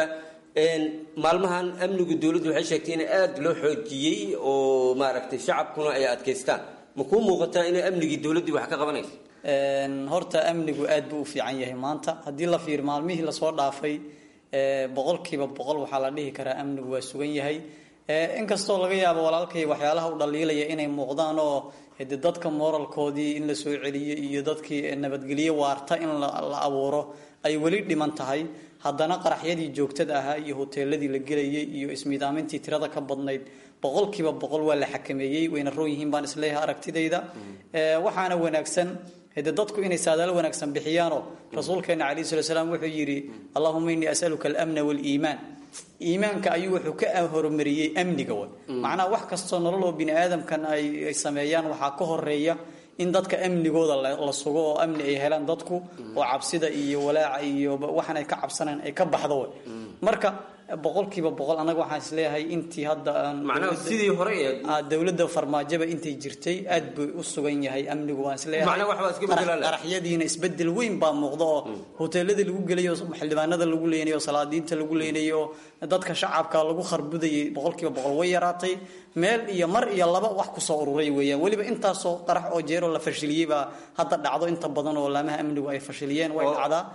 maalmahan amnigu dowladdu waxay sheegtay in aada loo xoojiyey oo maaragtay shacabkuna ay adkaystaan ma kuu muuqataa inay amnigii dowladdii wax ka qabanayso horta amnigu aad buu u fiican yahay maanta haddii la fiir maalmihii lasoo dhaafay boqolkiiba boqol waxaa la dhihi karaa amnigu waa sugan yahay inkastoo laga yaabo walaalkay waxyaalaha u dhaliilaya inay muuqdaan oo de dadka moralkoodii in la soo celiyo iyo dadkii nabadgelyo waarta in la abuuro ay weli dhiman tahay haddana qaraxyadii joogtada ahaa iyo hoteeladii la gelayay iyo ismiidaamintii tirada ka badnayd boqolkiiba boqol waa la xakameeyey wayna roon yihiin baan isleeyahay aragtidayda waxaana wanaagsan de dadku inay saadaalo wanaagsan bixiyaanoo rasuulkeena calayhi salatu salaam wuxuu yidhi allahuma innii asaluka almna waaliimaan iimaanka ayuu wuxuu ka horumariyey amniga way macnaha wax kastoo nolol oo bini aadamkan ay sameeyaan waxaa ka horeeya in dadka amnigooda la sugo oo amni ay helaan dadku oo cabsida iyo walaaca iyo waxan ay ka cabsanaan ay ka baxdo way marka boqolkiiba boqol anaga waxaan isleeyahay intii hadda macnaha sidii hore dowladda farmaajoba intay jirtay aad buu u sugan yahay amnigu waan isleeyahayyqaraxyadiina isbedel weyn baa muuqda oo hoteeladii lagu gelayo xildhibaanada lagu leynayo salaadiinta lagu leynayo dadka shacabka lagu kharbudayay boqolkiiba boqol way yaraatay meel iyo mar iyo laba wax kusoo ururay weeyaan weliba intaasoo qarax oo jeeroo la fashiliyey baa hadda dhacdo inta badan oo laamaha amnigu ay fashiliyeen way dhacdaa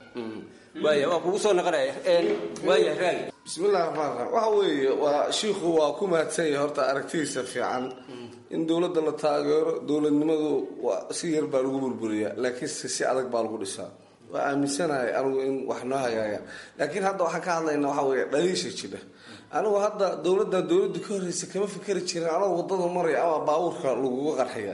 waaya waa kugu soo noqonaya waaya raali bismillahi raxmaan raxiim waxa weeye waa shiikhu waa ku mahadsan yahay horta aragtidiisa fiican in dowladda la taageero dowladnimadu waa si yar baa lagu burburiyaa laakiinse si adag baa lagu dhisaa waa aaminsanahay anigu in wax noo hagaayaan laakiin hadda waxaan ka hadlaynaa waxaa weeye dhaliisha jira anigu hadda dowladdan dowladdu ka horreysa kama fikeri jirin anoo wadada maraya ama baabuurka laguga qarxiya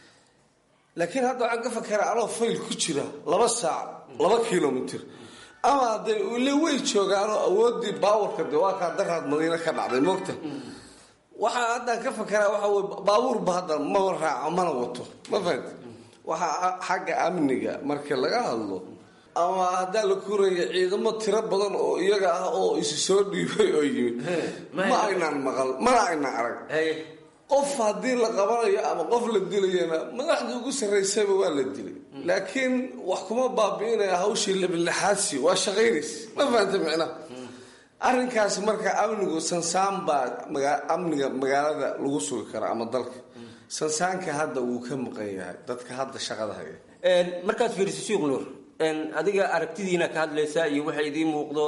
laakiin hadda waxaan ka fakera anoo fayl ku jira laba saac laba kilomitr ama de ile way joogaanoo awoodii baabuurka de waa kaa daraad madiine ka dhacday moogta waxaa haddaan ka fakeraa waxa wey baabuurba hadda mama raaco mana wato ma fahamti waxaa xagga amniga marka laga hadlo ama haddaa la kuraya ciidamo tiro badan oo iyaga ah oo isu soo dhiibay oo yimid ma aynaan maqal mana aynaan arag qof haddii la qabanayo ama qof la dilayana madaxdii ugu sarraysayba waa la dilay laakiin wax kuma baabi'inaya hawshii labilixaadsi waa shaqaynays ma fahanta micnaha arrinkaas marka amnigu sansaan baa amniga magaalada lagu sugi karaa ama dalka sansaanka hadda wuu ka maqan yahay dadka hadda shaqada haya markaad fiiriso sheekh nuur adiga aragtidiina ka hadlaysaa iyo waxa idiin muuqdo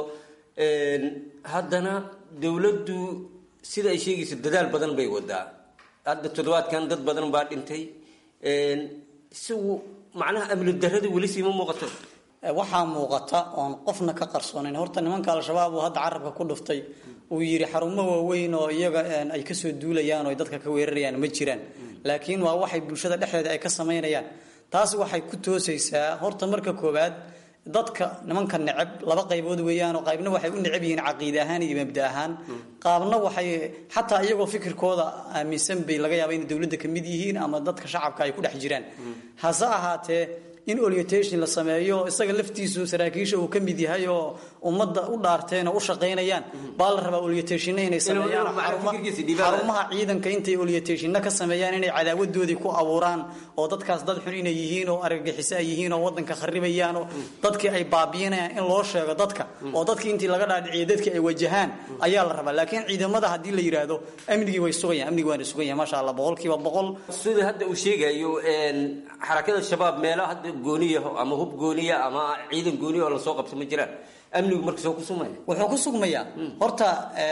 haddana dowladdu sida ay sheegayso dadaal badan bay wadaa hadda toddobaadkan dad badan baa dhintay isagu macnaha amni darrada weli siima muuqato waxaa muuqata oon qofna ka qarsoonayn horta nimanka al-shabaab uu hadda carabka ku dhuftay uu yidhi xarumo waaweyn oo iyaga ay kasoo duulayaan oo dadka ka weerarayaan ma jiraan laakiin waa waxay bulshada dhexdeeda ay ka samaynayaan taas waxay ku toosaysaa horta marka koowaad dadka nimanka neceb laba qaybood weeyaan oo qaybna waxay u neceb yihiin caqiide ahaan iyo mabda ahaan qaabna waxay xataa iyagoo fikirkooda aaminsan bay laga yaaba inay dowladda ka mid yihiin ama dadka shacabka ay ku dhex jiraan hase ahaatee in orientation la sameeyo isaga laftiisu saraakiisha uu ka mid yahay oo ummadda u dhaarteen oo u shaqaynayaan baa la rabaa orientationna inay sameeyaan xarumaha ciidanka intay orientationna ka sameeyaan inay cadaawadoodii ku abuuraan oo dadkaas dad xun inay yihiin oo argagixiso ay yihiin oo wadanka kharibayaan oo dadkii ay baabiinayaan in loo sheego dadka oo dadkii intii laga dhaadhiciyo dadkii ay wajahaan ayaa la rabaa laakiin ciidamada haddii la yidhaahdo amnigii way sugayaan amnigii waana sugan yahay maasha allah boqolkiiba boqol sida hadda uu sheegayo xarakada shabaab meelo hadda gooniya ama hub gooniya ama ciidan gooniya oo lasoo qabto ma jiraan amnigu marka soo ku sugmaya wuxuu ku sugmayaa horta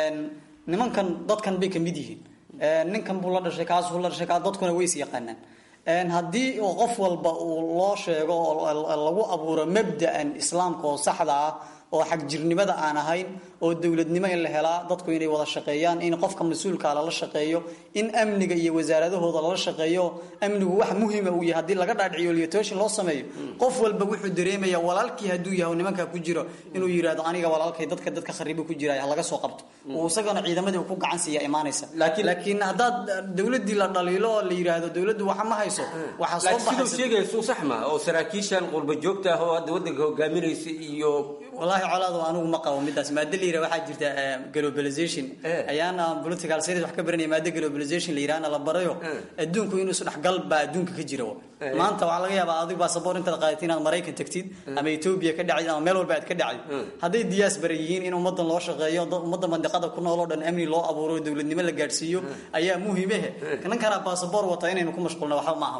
nimankan dadkan bay kamid yihiin ninkan buu la dhashay kaas buu la dhashay kaas dadkuna way is yaqaanaan haddii oo qof walba uu loo sheego oo lagu abuuro mabda'an islaamka oo saxda ah oo xagjirnimada aan ahayn oo dowladnimo in la helaa dadku inay wada shaqeeyaan in qofka mas-uulka lala shaqeeyo in amniga iyo wasaaradahooda lala shaqeeyo amnigu wax muhima uu yahay haddii laga dhaadhiciyo liatooshin loo sameeyo qof walba wuxuu dareemaya walaalkii hadduu yahay nimankaa ku jiro inuu yidhahdo aniga walaalkay dadka dadka kharibo ku jira laga soo qabto uu isagana ciidamadii uu ku gacan siiya imaanaysa laakiin haddaad dowladii la dhaliilo oo la yidhaahdo dowladdu waxa ma hayso waxaa soo siduu sheegaya suu sax ma oo saraakiishan qurba joogta ah oo hadda waddanka hogaaminaysa iyo wallaahi colaadu anigu ma qabo midaas maado la yidhaha waxaa jirta globalization ayaana political science wax ka baranaya maado globalization la yidhahna la barayo adduunku inuu isdhexgal baa adduunka ka jira maanta waxaa laga yaabaa adigu basaboor intaad qaadatid inaad maraykan tagtid ama etoobiya ka dhacid ama meel walba aad ka dhacid hadday diaspora yihiin in ummadan loo shaqeeyo ummadda mandiqada ku nool oo dhan amni loo abuuro dowladnimo la gaadhsiiyo ayaa muhiimehe ninkana basaboor wata inaynu ku mashquulna waxba ma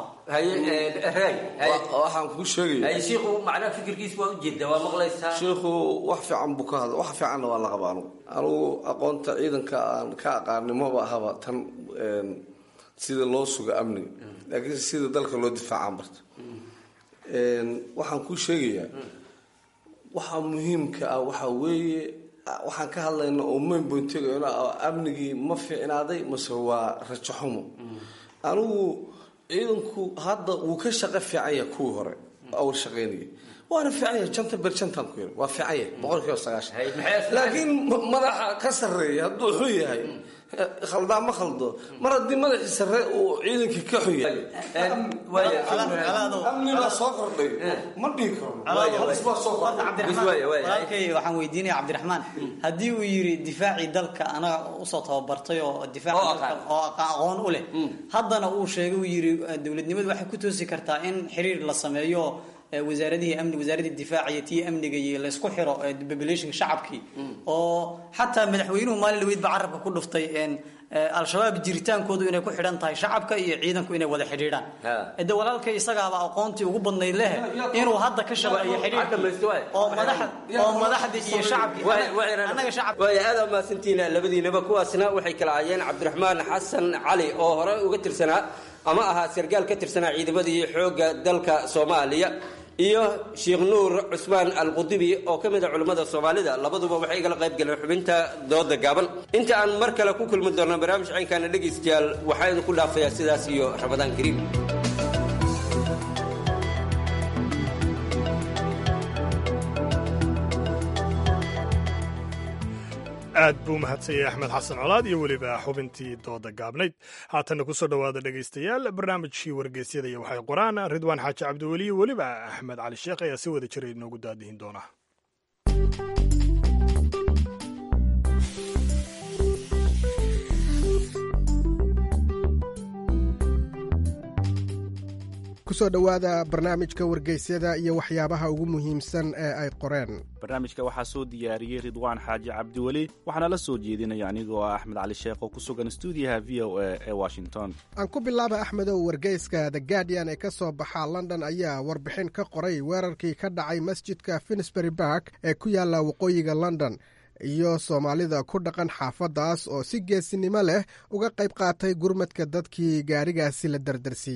aha waxaan kuu sheegaya shiikhu macnaha fikirkiis waa ujeeda waa maqlaysaa shiikhu wax fiican buu ka hadla wax fiicanna waa la qaba anugu anugu aqoonta ciidanka aan ka aqaanimoba ahaba tan sida loo suga amniga laakiin sida dalka loo difaacaan barta waxaan kuu sheegayaa waxa muhiimka ah waxa weeye waxaan ka hadlayna oo mayn boyntegayn amnigii ma fiicnaaday mase waa rajo xumo anigu ciidanku hadda wuu ka shaqo fiican yahay kuwii hore awal shaqaynaya waana fiican yahay janta ber jantaan ku yiri waa fiican yahay boqol kiiba sagaashan laakiin madaxa ka sarreeya hadduu xun yahay khaldaa ma khaldo mar haddii madaxii sarre uu ciidankii ka xun yahay amni baa soo kordhay ma dhihi karo halis baa soo walaalkay waxaan weydiinaya cabdiraxmaan haddii uu yiri difaacii dalka anaga usoo tababartay oo difaaca oo aqoon u leh haddana uu sheegay uu yiri dowladnimadu waxay ku toosi kartaa in xiriir la sameeyo wasaaradihii amni wasaaradii difaaca iyo tii amniga iyo laysku xiro populationka shacabkii oo xataa madaxweynuhu maalin dhaweyd ba carabka ku dhuftay al-shabaab jiritaankoodu inay ku xidhan tahay shacabka iyo ciidanku inay wada xidhiidhaan de walaalkay isagaaba aqoontii ugu badnayd leh inuu hadda ka shaqeeyo xidhiidh oo oo madaxdii iyo shacabkii annaga shacab waaya aada mahadsantiina labadiinaba kuwaasna waxay kala ahaayeen cabdiraxmaan xasan cali oo hore uga tirsanaa ama ahaa sargaal ka tirsanaa ciidamadii xoogga dalka soomaaliya iyo sheekh nuur cusmaan alqudibi oo ka mid a culimmada soomaalida labaduba waxay igala qayb galeen xubinta dooda gaaban inta aan mar kale ku kulmi doonno barnaamij caynkaana dhegaystayaal waxaa idinku dhaafayaa sidaas iyo ramadaan kariim aad buu mahadsanyay axmed xasan colaad iyo weliba xubintii dooda gaabnayd haatanna kusoo dhowaada dhegaystayaal barnaamijkii wargeysyada iyo waxay qoraan ridwaan xaaji cabdiweli iyo weliba axmed cali sheekh ayaa si wada jiray inoogu daadihin doona kusoo dhowaada barnaamijka wargeysyada iyo waxyaabaha ugu muhiimsan ee ay qoreen barnaamijka waxaa soo diyaariyey ridwaan xaaji cabdiweli waxaana la soo jeedinaya anigoo ah axmed cali sheekh oo ku sugan stuudiyaha v o a ee washington aan ku bilaaba axmedow wargeyska the guardian ee ka soo baxa london ayaa warbixin ka qoray weerarkii ka dhacay masjidka finsbury bark ee ku yaalla waqooyiga london iyo soomaalida ku dhaqan xaafaddaas oo si geesinimo leh uga qayb qaatay gurmadka dadkii gaarigaasi la dardarsiiyey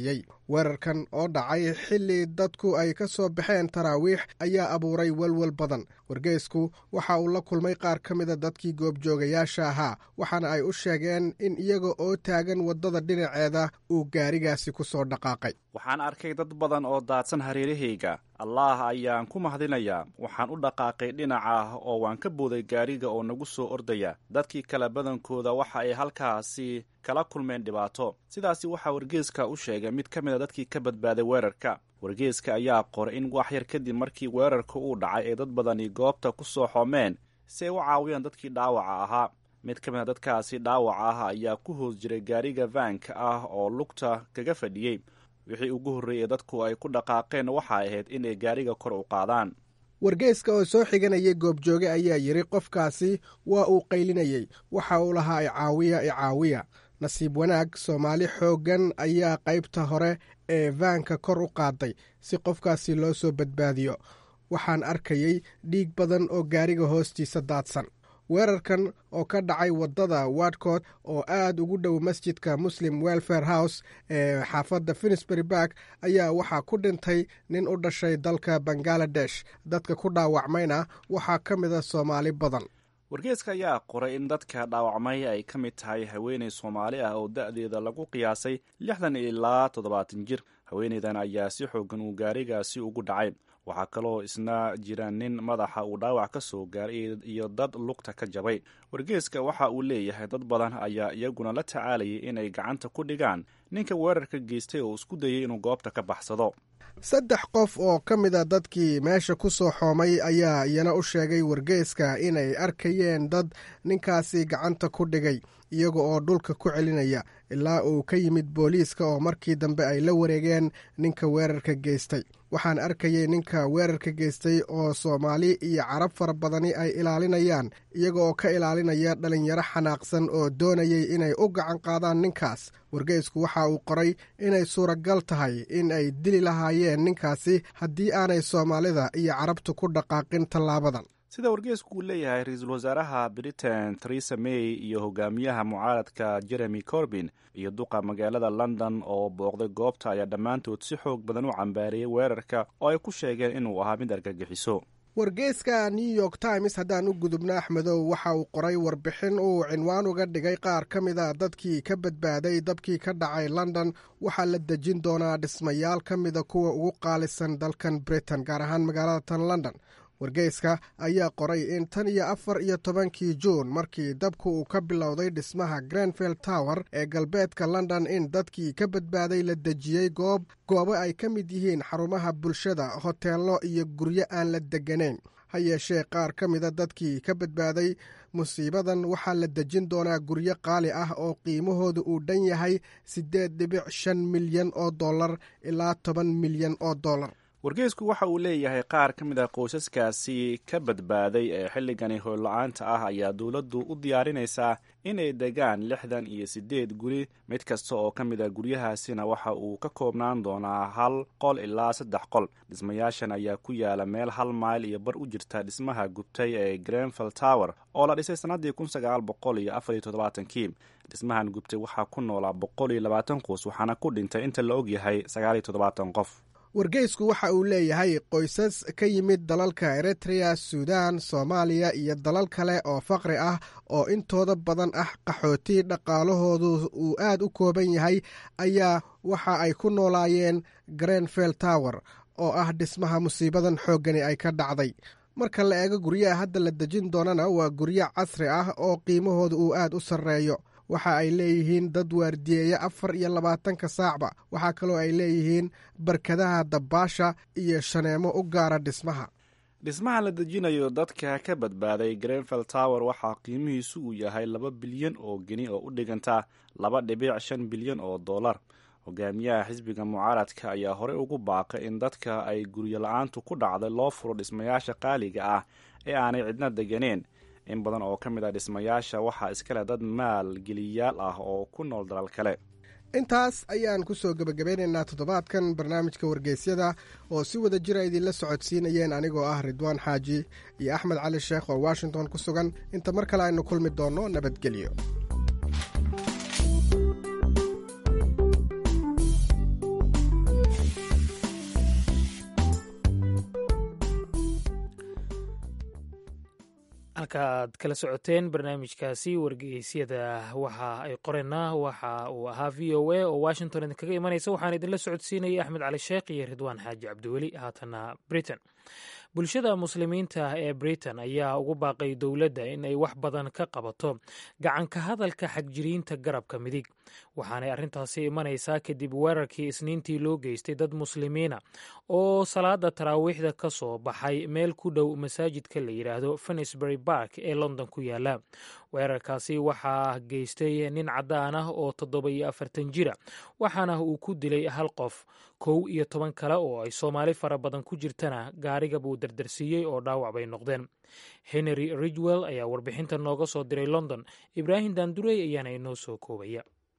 weerarkan oo dhacay xilli dadku ay ka soo baxeen taraawiix ayaa abuuray welwel badan wargeysku waxa uu la kulmay qaar ka mida dadkii goobjoogayaasha ahaa waxaana ay u sheegeen in iyaga oo taagan waddada dhinaceeda uu gaarigaasi ku soo dhaqaaqay waxaan arkay dad badan oo daadsan hareerahayga allaah ayaan ku mahadinayaa waxaan u dhaqaaqay dhinaca oo waan ka booday gaariga oo nagu soo ordaya dadkii kale badankooda waxa ay halkaasi kala kulmeen dhibaato sidaasi waxaa wargeeska u sheegay mid ka mida dadkii ka badbaaday weerarka wargeeska ayaa qoray in wax yar kadib markii weerarka uu dhacay ay dad badani goobta ku soo xoomeen si ay u caawiyaan dadkii dhaawaca ahaa mid ka mida dadkaasi dhaawaca ah ayaa ku hoos jiray gaariga vaanka ah oo lugta kaga fadhiyey wixii ugu horreeyey dadku ay ku dhaqaaqeen waxa ahayd inay gaariga kor u qaadaan wargeyska oo soo xiganayay goobjooge ayaa yidhi qofkaasi waa uu qaylinayey waxa uu lahaa icaawiya icaawiya nasiib wanaag soomaali xooggan ayaa qaybta hore ee vaanka kor u qaaday si qofkaasi loo soo badbaadiyo waxaan arkayey dhiig badan oo gaariga hoostiisa daadsan weerarkan oo ka dhacay waddada wadcott oo aad ugu dhow masjidka muslim welfare house ee xaafadda finsbury bark ayaa waxaa ku dhintay nin u dhashay dalka bangaladesh dadka ku dhaawacmayna waxaa ka mida soomaali badan wargeeska ayaa qoray in dadka dhaawacmay ay ka mid tahay haweeney soomaali ah oo da-deeda lagu qiyaasay lixdan ilaa toddobaatan jir haweeneydan ayaa si xoogan uu gaarigaasi ugu dhacay waxaa kaloo isna jira nin madaxa uu dhaawac ka soo gaaray iyo dad lugta ka jabay wargeeska waxa uu leeyahay dad badan ayaa iyaguna la tacaalayay inay gacanta ku dhigaan ninka weerarka geystay oo isku dayay inuu goobta ka baxsado saddex qof oo ka mida dadkii meesha ku soo xoomay ayaa iyana u sheegay wargeeska inay arkayeen dad ninkaasi gacanta ku dhigay iyaga oo dhulka ku celinaya ilaa uu ka yimid booliiska oo markii dambe ay la wareegeen ninka weerarka geystay waxaan arkayay ninka weerarka geystay oo soomaali iyo carab fara badani ay ilaalinayaan iyaga oo ka ilaalinaya dhalinyaro xanaaqsan oo doonayay inay u gacan qaadaan ninkaas wargeysku waxa uu qoray inay suuragal tahay in ay dili lahaayeen ninkaasi haddii aanay soomaalida iyo carabtu ku dhaqaaqin tallaabadan sida wargeesku uu leeyahay ra-iisul wasaaraha britain theresa may iyo hogaamiyaha mucaaradka jeremy corbin iyo duqa magaalada london oo booqday goobta ayaa dhammaantood si xoog badan u cambaariyey weerarka oo ay ku sheegeen inuu ahaa mid argagixiso wargeyska new york times haddaan u gudubna axmedow waxa uu qoray warbixin uu cinwaan uga dhigay qaar ka mid a dadkii ka badbaaday dabkii ka dhacay london waxaa la dejin doonaa dhismayaal ka mida kuwa ugu qaalisan dalkan britain gaar ahaan magaalada tan london wargeyska ayaa qoray in tan iyo afar iyo tobankii juun markii dabku uu ka bilowday dhismaha grenville tower ee galbeedka london in dadkii ka badbaaday la dejiyey goob goobo ay ka mid yihiin xarumaha bulshada hoteello iyo guryo aan la degganayn ha yeeshee qaar ka mida dadkii ka badbaaday musiibadan waxaa la dejin doonaa guryo qaali ah oo qiimahooda uu dhan yahay siddeed dhibic shan milyan oo dollar ilaa toban milyan oo dollar wargeysku waxa uu leeyahay qaar ka mid a qoysaskaasi ka badbaaday ee xilligani hoolla-aanta ah ayaa dowladdu u diyaarinaysaa inay degaan lixdan iyo siddeed guri mid kasta oo ka mid a guryahaasina waxa uu ka koobnaan doonaa hal qol ilaa saddex qol dhismayaashan ayaa ku yaala meel hal mayl iyo bar u jirta dhismaha gubtay ee grenville tower oo la dhisay sannaddii kun sagaal boqol iyo afar iyo toddobaatankii dhismahan gubtay waxaa ku noolaa boqol iyo labaatan qoys waxaana ku dhintay inta la og yahay sagaal iyo toddobaatan qof wargeysku waxa uu leeyahay qoysas ka yimid dalalka eritrea suudaan soomaaliya iyo dalal kale oo faqri ah oo intooda badan ah qaxooti dhaqaalahoodu uu aad u kooban yahay ayaa waxa ay ku noolaayeen grenville tower oo ah dhismaha musiibadan xooggani ay ka dhacday marka la eego guryaha hadda la dejin doonana waa guryo casri ah oo qiimahooda uu aad u sarreeyo waxa ay leeyihiin dad waardiyeeya afar iyo labaatanka saacba waxaa kaloo ay leeyihiin barkadaha dabbaasha iyo shaneemo u gaara dhismaha dhismaha la dejinayo dadka ka badbaaday grenville tower waxaa qiimihiisu uu yahay laba bilyan oo geni oo u dhiganta laba dhibic shan bilyan oo dollar hogaamiyaha xisbiga mucaaradka ayaa horey ugu baaqay in dadka ay guryo la-aantu ku dhacday loo furo dhismayaasha qaaliga ah ee aanay cidna deganeen in badan oo ka mid a dhismayaasha waxaa iskale dad maalgeliyaal ah oo ku nool dalal kale intaas ayaan ku soo gebagabeynaynaa toddobaadkan barnaamijka wargeysyada oo si wada jira idinla socodsiinayeen anigoo ah ridwaan xaaji iyo axmed cali sheekh oo washington ku sugan inta mar kale aynu kulmi doonno nabadgelyo halka aad kala socoteen barnaamijkaasi wargeysyada waxa ay qoreenna waxa uu ahaa v o a oo washington idinkaga imanaysa waxaan idinla socodsiinayay axmed cali sheekh iyo ridwaan xaaji cabdiweli haatana britain bulshada muslimiinta ee britain ayaa ugu baaqay dowladda in ay wax badan ka qabato gacanka hadalka xagjiriinta garabka midig waxaanay arrintaasi imanaysaa kadib weerarkii isniintii loo geystay dad muslimiina oo salaada taraawiixda ka soo baxay meel ku dhow masaajidka la yidhaahdo finisbury bark ee london ku yaala weerarkaasi waxaa geystay nin caddaan ah oo toddoba iyo afartan jira waxaana uu ku dilay hal qof kow iyo toban kale oo ay soomaali fara badan ku jirtana gaariga buu dardarsiiyey oo dhaawac bay noqdeen henry ridgwell ayaa warbixinta nooga soo diray london ibraahim daandurey ayaana inoo soo koobaya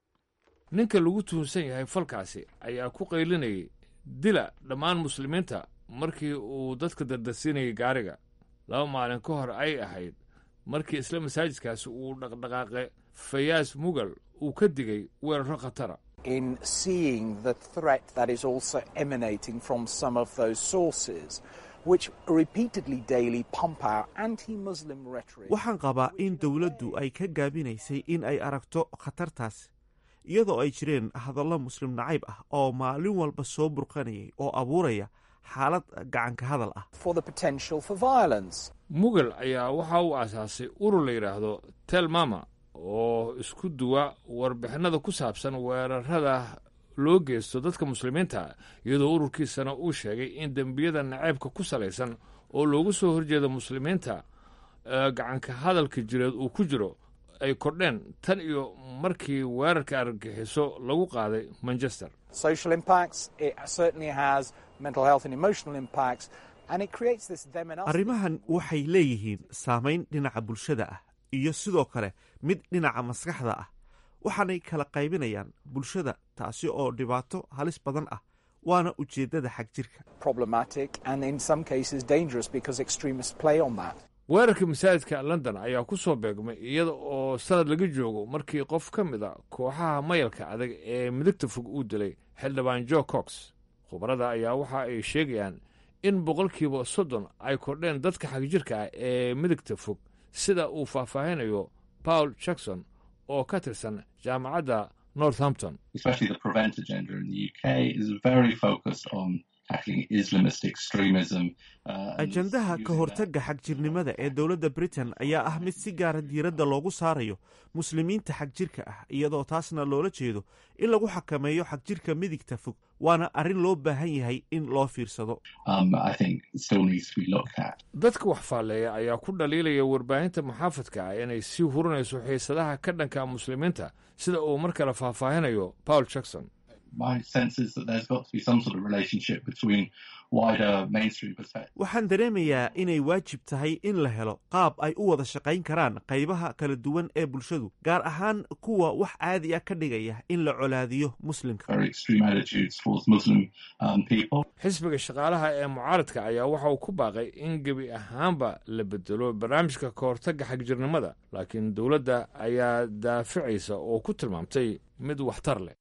ninka lagu tuhunsan yahay falkaasi ayaa ku qaylinayay dila dhammaan muslimiinta markii uu dadka dardarsiinayay gaariga laba maalin ka hor ay ahayd markii isla masaajidkaasi uu dhaqdhaqaaqe fayaas mugal uu ka digay weeraro khatara in seeing the threat that is also emanating from some of those sources, which repeatedly daily pump out anti Muslim rhetoric. waxaan qabaa in dowladdu ay ka gaabinaysay in ay aragto khatartaas iyadoo ay jireen hadallo muslim nacayb ah oo maalin walba soo burqanayay oo abuuraya xaalad gacanka hadal ah for the potential for violence. mugal ayaa waxa uu aasaasay urur la yidhaahdo telmama oo isku duwa warbixinada ku saabsan weerarada loo geysto dadka muslimiinta iyadoo ururkiisana uu sheegay in dembiyada naceybka ku salaysan oo loogu soo horjeeda muslimiinta gacanka hadalka jireed uu ku jiro ay kordheen tan iyo markii weerarka argagixiso lagu qaaday manchester Social impacts, it certainly has mental health and emotional impacts, and it creates this them and us. arrimahan waxay leeyihiin saamayn dhinaca bulshada ah iyo sidoo kale mid dhinaca maskaxda ah waxaanay kala qaybinayaan bulshada taasi oo dhibaato halis badan ah waana ujeeddada xag jirka problematic and in some cases dangerous because extremists play on that. weerarka masaajidka london ayaa ku soo beegmay iyada oo sanad laga joogo markii qof ka mid a kooxaha mayalka adag ee midigta fog uu dilay xildhibaan jo cox khubarada ayaa waxa ay sheegayaan in boqolkiiba soddon ay kordheen dadka xagjirka ah ee midigta fog sida uu faahfaahinayo paul jackson oo ka tirsan jaamacadda northampton especially the prevent agenda in the UK, is very focused on tackling Islamist extremism. Uh, and ajandaha ka hortagga xagjirnimada ee dowladda britain ayaa ah mid si gaara diiradda loogu saarayo muslimiinta xagjirka ah iyadoo taasna loola jeedo in lagu xakameeyo xagjirka midigta fog waana arrin loo baahan yahay in loo fiirsado um, I think still needs to be looked at. dadka wax faalleeya ayaa ku dhaliilaya warbaahinta muxaafadka ah inay sii hurinayso xiisadaha ka dhanka muslimiinta sida uu mar kale faahfaahinayo paul jackson My sense is that there's got to be some sort of relationship between wider mainstream perspectives. waxaan dareemayaa inay waajib tahay in la helo qaab ay u wada shaqayn karaan qaybaha kala duwan ee bulshadu gaar ahaan kuwa wax caadi ah ka dhigaya in la colaadiyo muslimka Very extreme attitudes towards Muslim um, people. xisbiga shaqaalaha ee mucaaradka ayaa waxa uu ku baaqay in gebi ahaanba la bedelo barnaamijka ka hortagga xagjirnimada laakiin dowladda ayaa daaficaysa oo ku tilmaamtay mid waxtar leh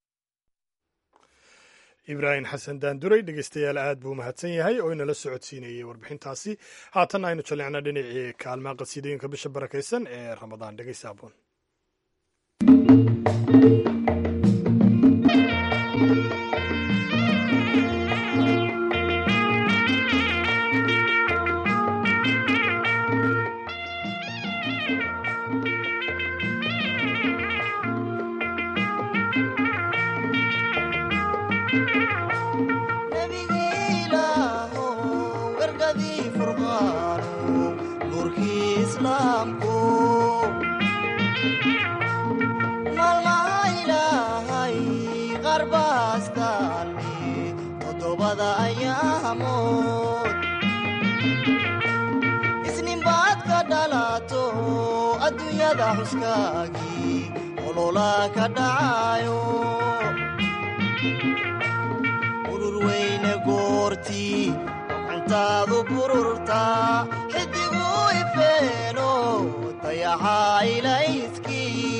ibraahim xasan daanduray dhegeystayaal aad buu mahadsan yahay oo inala socodsiinayey warbixintaasi haatan aynu jallicna dhinacii kaalmaha qasiidooyinka bisha barakaysan ee ramadaan dhegeysa aboon maalmaha ilaahay qarbaastaalni toddobada ayaamood isninbaad ka dhalato adduunyada xuskaagii olola ka dhacayo urur weyne goortii gacantaadu bururtaa xidigu ifeeno dayaxa ilayskii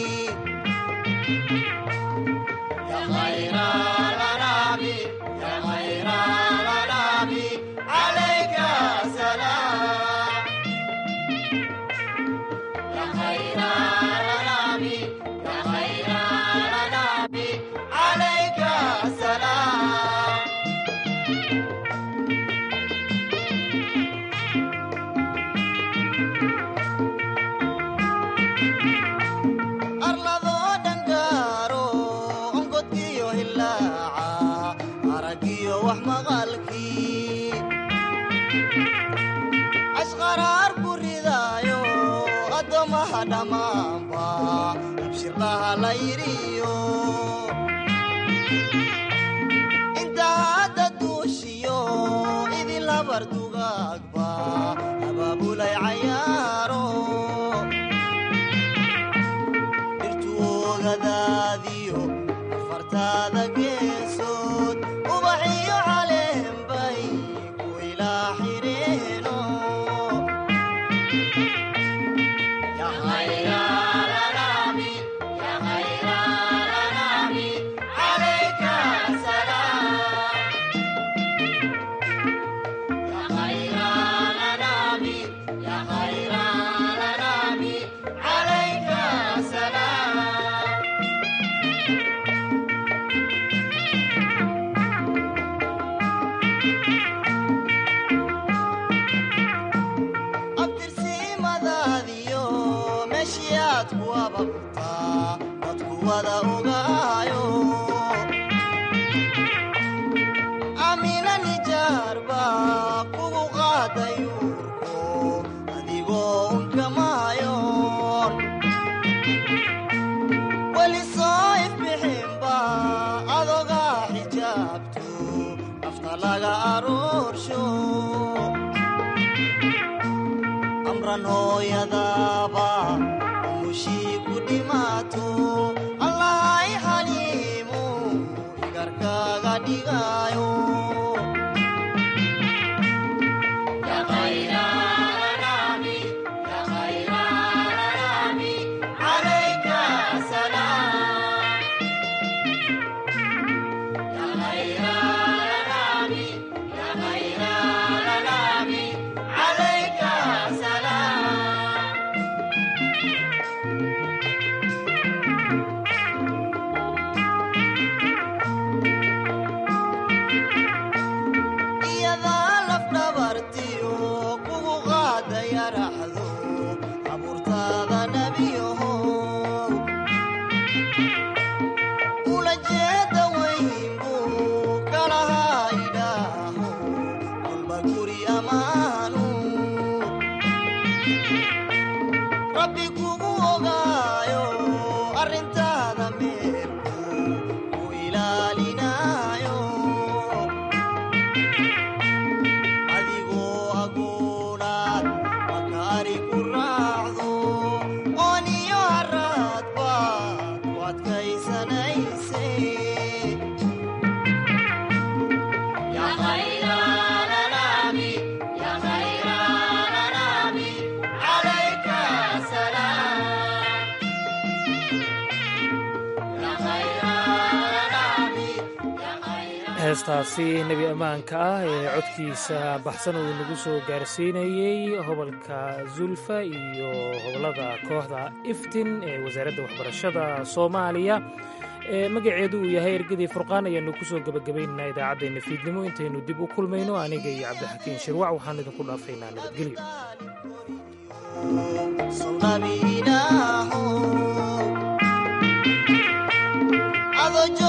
yidhiyo inta hadda duushiyo idin labar dugaagba abaabulay cayaaro dhirtuogadaadiyo afartaada geesood ubaxiyo caleenbay ku ilaa xireeno abtirsiimadaadiyo meeshii aad ku ababtaa dadku wada ogaayo amina nijaarba kugu qaaday uurko adigoo unkamaayoon weli soo ifbixinba adogaa xijaabto nafta laga aroorsho amran hooyadaaba umushii ku dhimaato allahay xaliimu igarkaaga dhigaayo iyadaa lafdhabartiyo kugu qaaday araxdo abuurtaada nebiyaho ula jeeda weyn buu kalahaa idhaaho kolba guri ammaanu rabbi kugu ogaayo arrintaada meelku ku ilaalinaayo adigoo aguunaad makaari ku raacdo ooniyo haraad baad ku adkaysanayse heestaasi nebi ammaanka ah ee codkiisa baxsan uu nagu soo gaarsiinayey hobolka zulfa iyo hobolada kooxda iftin ee wasaaradda waxbarashada soomaaliya ee magaceedu uu yahay ergadii furqaan ayaanu ku soo gebagabaynaynaa idaacaddeenna fiidnimo intaynu dib u kulmayno aniga iyo cabdixakiin shirwac waxaan idinku dhaafaynaa nabadgelyo nabi ilaaho adoo